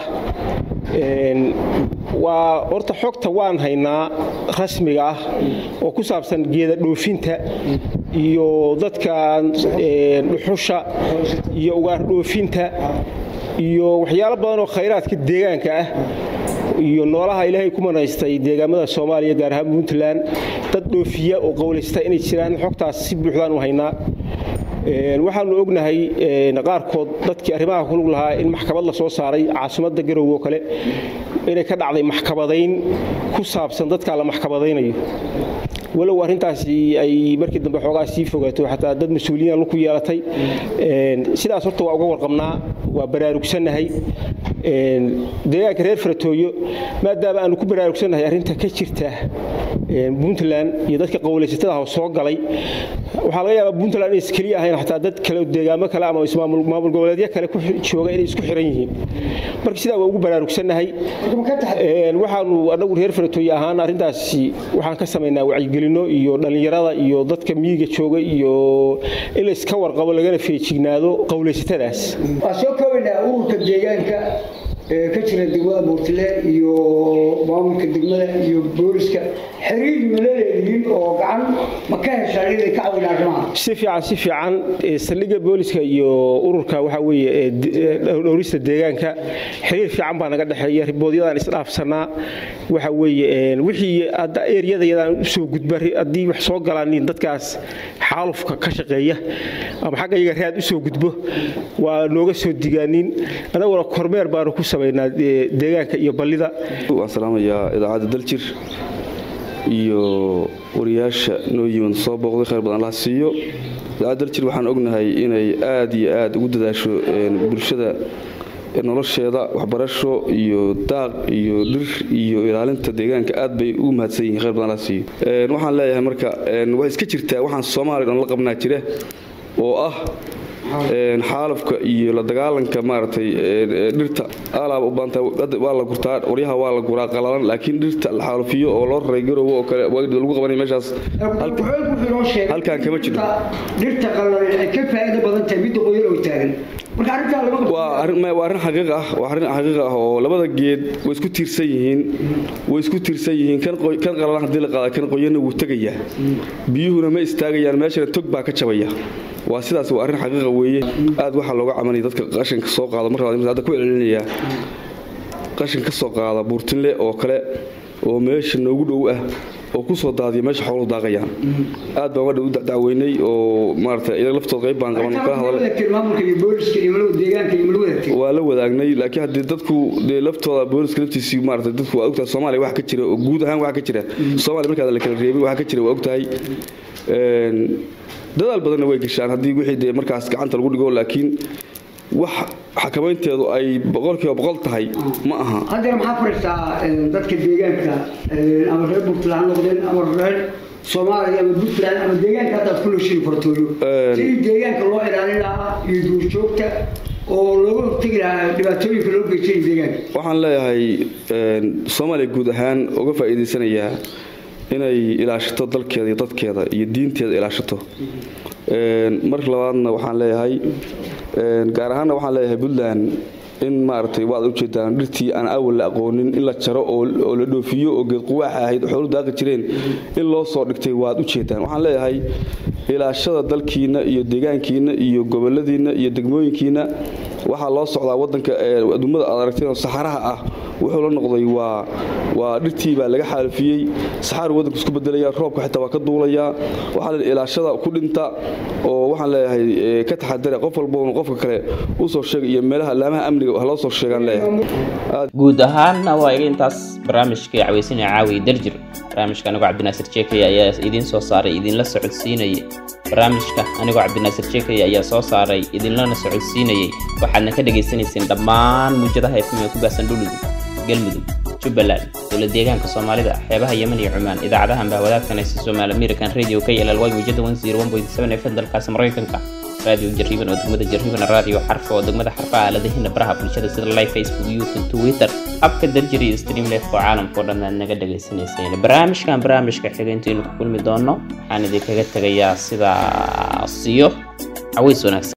waa horta xogta waan haynaa rasmiga ah oo ku saabsan geeda dhoofinta iyo dadka dhuxusha iyo ugaar dhoofinta iyo waxyaalo badan oo khayraadka deegaanka ah iyo noolaha ilaahay ku manaystay deegaamada soomaaliya gaar ahaan puntland dad dhoofiya oo qowlaysta inay jiraan xogtaas si buuxdaan u haynaa waxaanu ognahay qaarkood dadkii arrimaha ku lug lahaa in maxkamad la soo saaray caasimadda garowe oo kale inay ka dhacday maxkamadayn ku saabsan dadkaa la maxkamadaynayo walow arrintaasi ay markii dambe xoogaa sii fogaato xataa dad mas-uuliyiin ku yeelatay sidaas horta waa uga warqabnaa waa baraarugsannahay deegaanka reer faratooyo maadaama aanu ku baraarugsannahay arrinta ka jirta puntland iyo dadka qowlaysatada soo galay waxaa laga yaabaa puntland inays keliya ahayn xataa dad kale deegaamo kale ama maamul goboleedyo kale ku jooga inay isku xiran yihiin marka sidaa waa ugu baraarugsannahay waxaanu anagu reer faratooye ahaan arrintaasi waxaan ka samaynaa wacyigelino iyo dhallinyarada iyo dadka miyiga jooga iyo in layska warqabo lagana feejignaado qowlaysatadaas waa soo koobaynaa ururka deegaanka ee ka jira degmada buurtile iyo maamulka degmada iyo booliska xiriir ma la leedihiin oo gacan ma ka heshaan inay ka caawin arrimaha si fiican si fiican saldhigga booliska iyo ururka waxa weeye dhowrista deegaanka xiriir fiican baa naga dhexeeya riboodyadaan isdhaafsanaa waxa weeye wixii hadda eryadayadaan usoo gudba haddii wax soo galaan dadkaas xaalufka ka shaqeeya ama xagga iyaga raad usoo gudbo waa nooga soo digaanin anaguna kormeer baanu ku samaynaa deegaanka iyo ballida waan salaamayaa idaacadda daljir iyo wariyaasha noo yimid soo booqday khayr badan laha siiyo idaacadda daljir waxaan ognahay inay aad iyo aad ugu dadaasho bulshada nolosheeda waxbarasho iyo daaq iyo dhir iyo ilaalinta deegaanka aad bay ugu mahadsan yihiin khayr badan laha siiyo waxaan leeyahay marka waxay iska jirtaa waxaan soomaaliya dhan la qabnaa jira oo ah xaalufka iyo la dagaalanka maaragtay dhirta alaaba u baanta waa la gurtaa waryaha waa la guraa qalalan laakiin dhirta la xaalufiyo oo loo raray garowe oo kale lagu qabanay meeshaas halkaan kama jiro dhirta qalalan ay ka faa'iido badan tahay midda qoyan oo taagan marka arrintaa lama waa arrin waa arrin xaqiiq ah waa arrin xaqiiq ah oo labada geed way isku tiirsan yihiin way isku tiirsan yihiin kan kan qalalan haddii la qaada kan qoyanna wuu tegayaa biyuhuna ma istaagayaan meeshana tog baa ka jabaya waa sidaas waa arrin xaqiiqa weeye aad waxaa looga cabanaya dadka qashinka soo qaada mar hadda ku celcelinayaa qashin ka soo qaada buurtinle oo kale oo meesha noogu dhow ah oo ku soo daadiya meesha xooluhu daaqayaan aad baan wadha u dacdaaweynay oo maarata iyaga laftood qayb baan qaban kala hadalay maamulka iyo booliska iyo malowda deegaanka iyo malowda waa la wadaagnay laakiin haddii dadku dee laftooda booliska laftiisii maarata dadku waa ogtahay soomaaliya wax ka jira oo guud ahaan wax ka jira soomaaliya markaad la kala reebin wax ka jira waa ogtahay dadaal badanna way gashaan haddii wixii dee markaas gacanta lagu dhigo laakiin wax xakamaynteedu ay boqolkiiba boqol tahay ma aha haddana maxaa fariistaa dadka deegaanka ama reer puntland ha noqdeen ama reer soomaaliya ama puntland ama deegaanka haddaad ku nooshiin fartooyo sidii deegaanka loo ilaalin lahaa iyo duurjoogta oo looga hortegi lahaa dhibaatooyinka loo geysanaya deegaanka waxaan leeyahay soomaaliya guud ahaan uga faa'iidaysanayaa inay ilaashato dalkeeda iyo dadkeeda iyo diinteeda ilaashato mar labaadna waxaan leeyahay gaar ahaanna waxaan leeyahay puntland in maaragtay waad ujeedaan dhirtii aan awal la aqoonin in la jaro oo la dhoofiyo oo geed quwaaxa ahayd xoolu daaqi jireen in loo soo dhigtay waad ujeedaan waxaan leeyahay ilaashada dalkiina iyo deegaankiina iyo goboladiina iyo degmooyinkiina waxaa loo socdaa wadanka aduummada aad aragteen oo saxaraha ah wuxuu la noqday waa waa dhirtii baa laga xaalufiyey saxaar wadanku isku bedelaya roobka xitaa waa ka duulayaa waxaa la ilaashada ku dhinta oo waxaan leeyahay ka taxadare qof walba qofka kale usoo sheegay iyo meelaha laamaha amniga wax loo soo sheegaan leeyahay guud ahaanna waa iga intaas barnaamijkii caweysinaya caawi daljir barnaamijka anigoo cabdinaasir jeekaya ayaa idiin soo saaray idinla socodsiinayay barnaamijka anigoo cabdinaasir jeekaya ayaa soo saaray idinlana socodsiinayay waxaadna ka dhagaysanayseen dhammaan muujadaha fm ee ku baahsan dhuludug galmudug jubbaland dowlad deegaanka soomaalida xeebaha yemen iyo cumaan idaacadahan baa wadaagtanaysa somaali american radio k ll y muujada fm dalkaasi maraykanka raadiyo jarriiban oo degmada jarriiban raadiyo xarfa oo degmada xarfa aaladahina baraha bulshada sida live facebook youtube twitter abka darjir iyo stream life oo caalamka oo dhan aad naga dhagaysanayseen barnaamijkan barnaamijka xiga intaynu ku kulmi doono waxaan idinkaga tegayaa sidaasiyo caways wanaagsan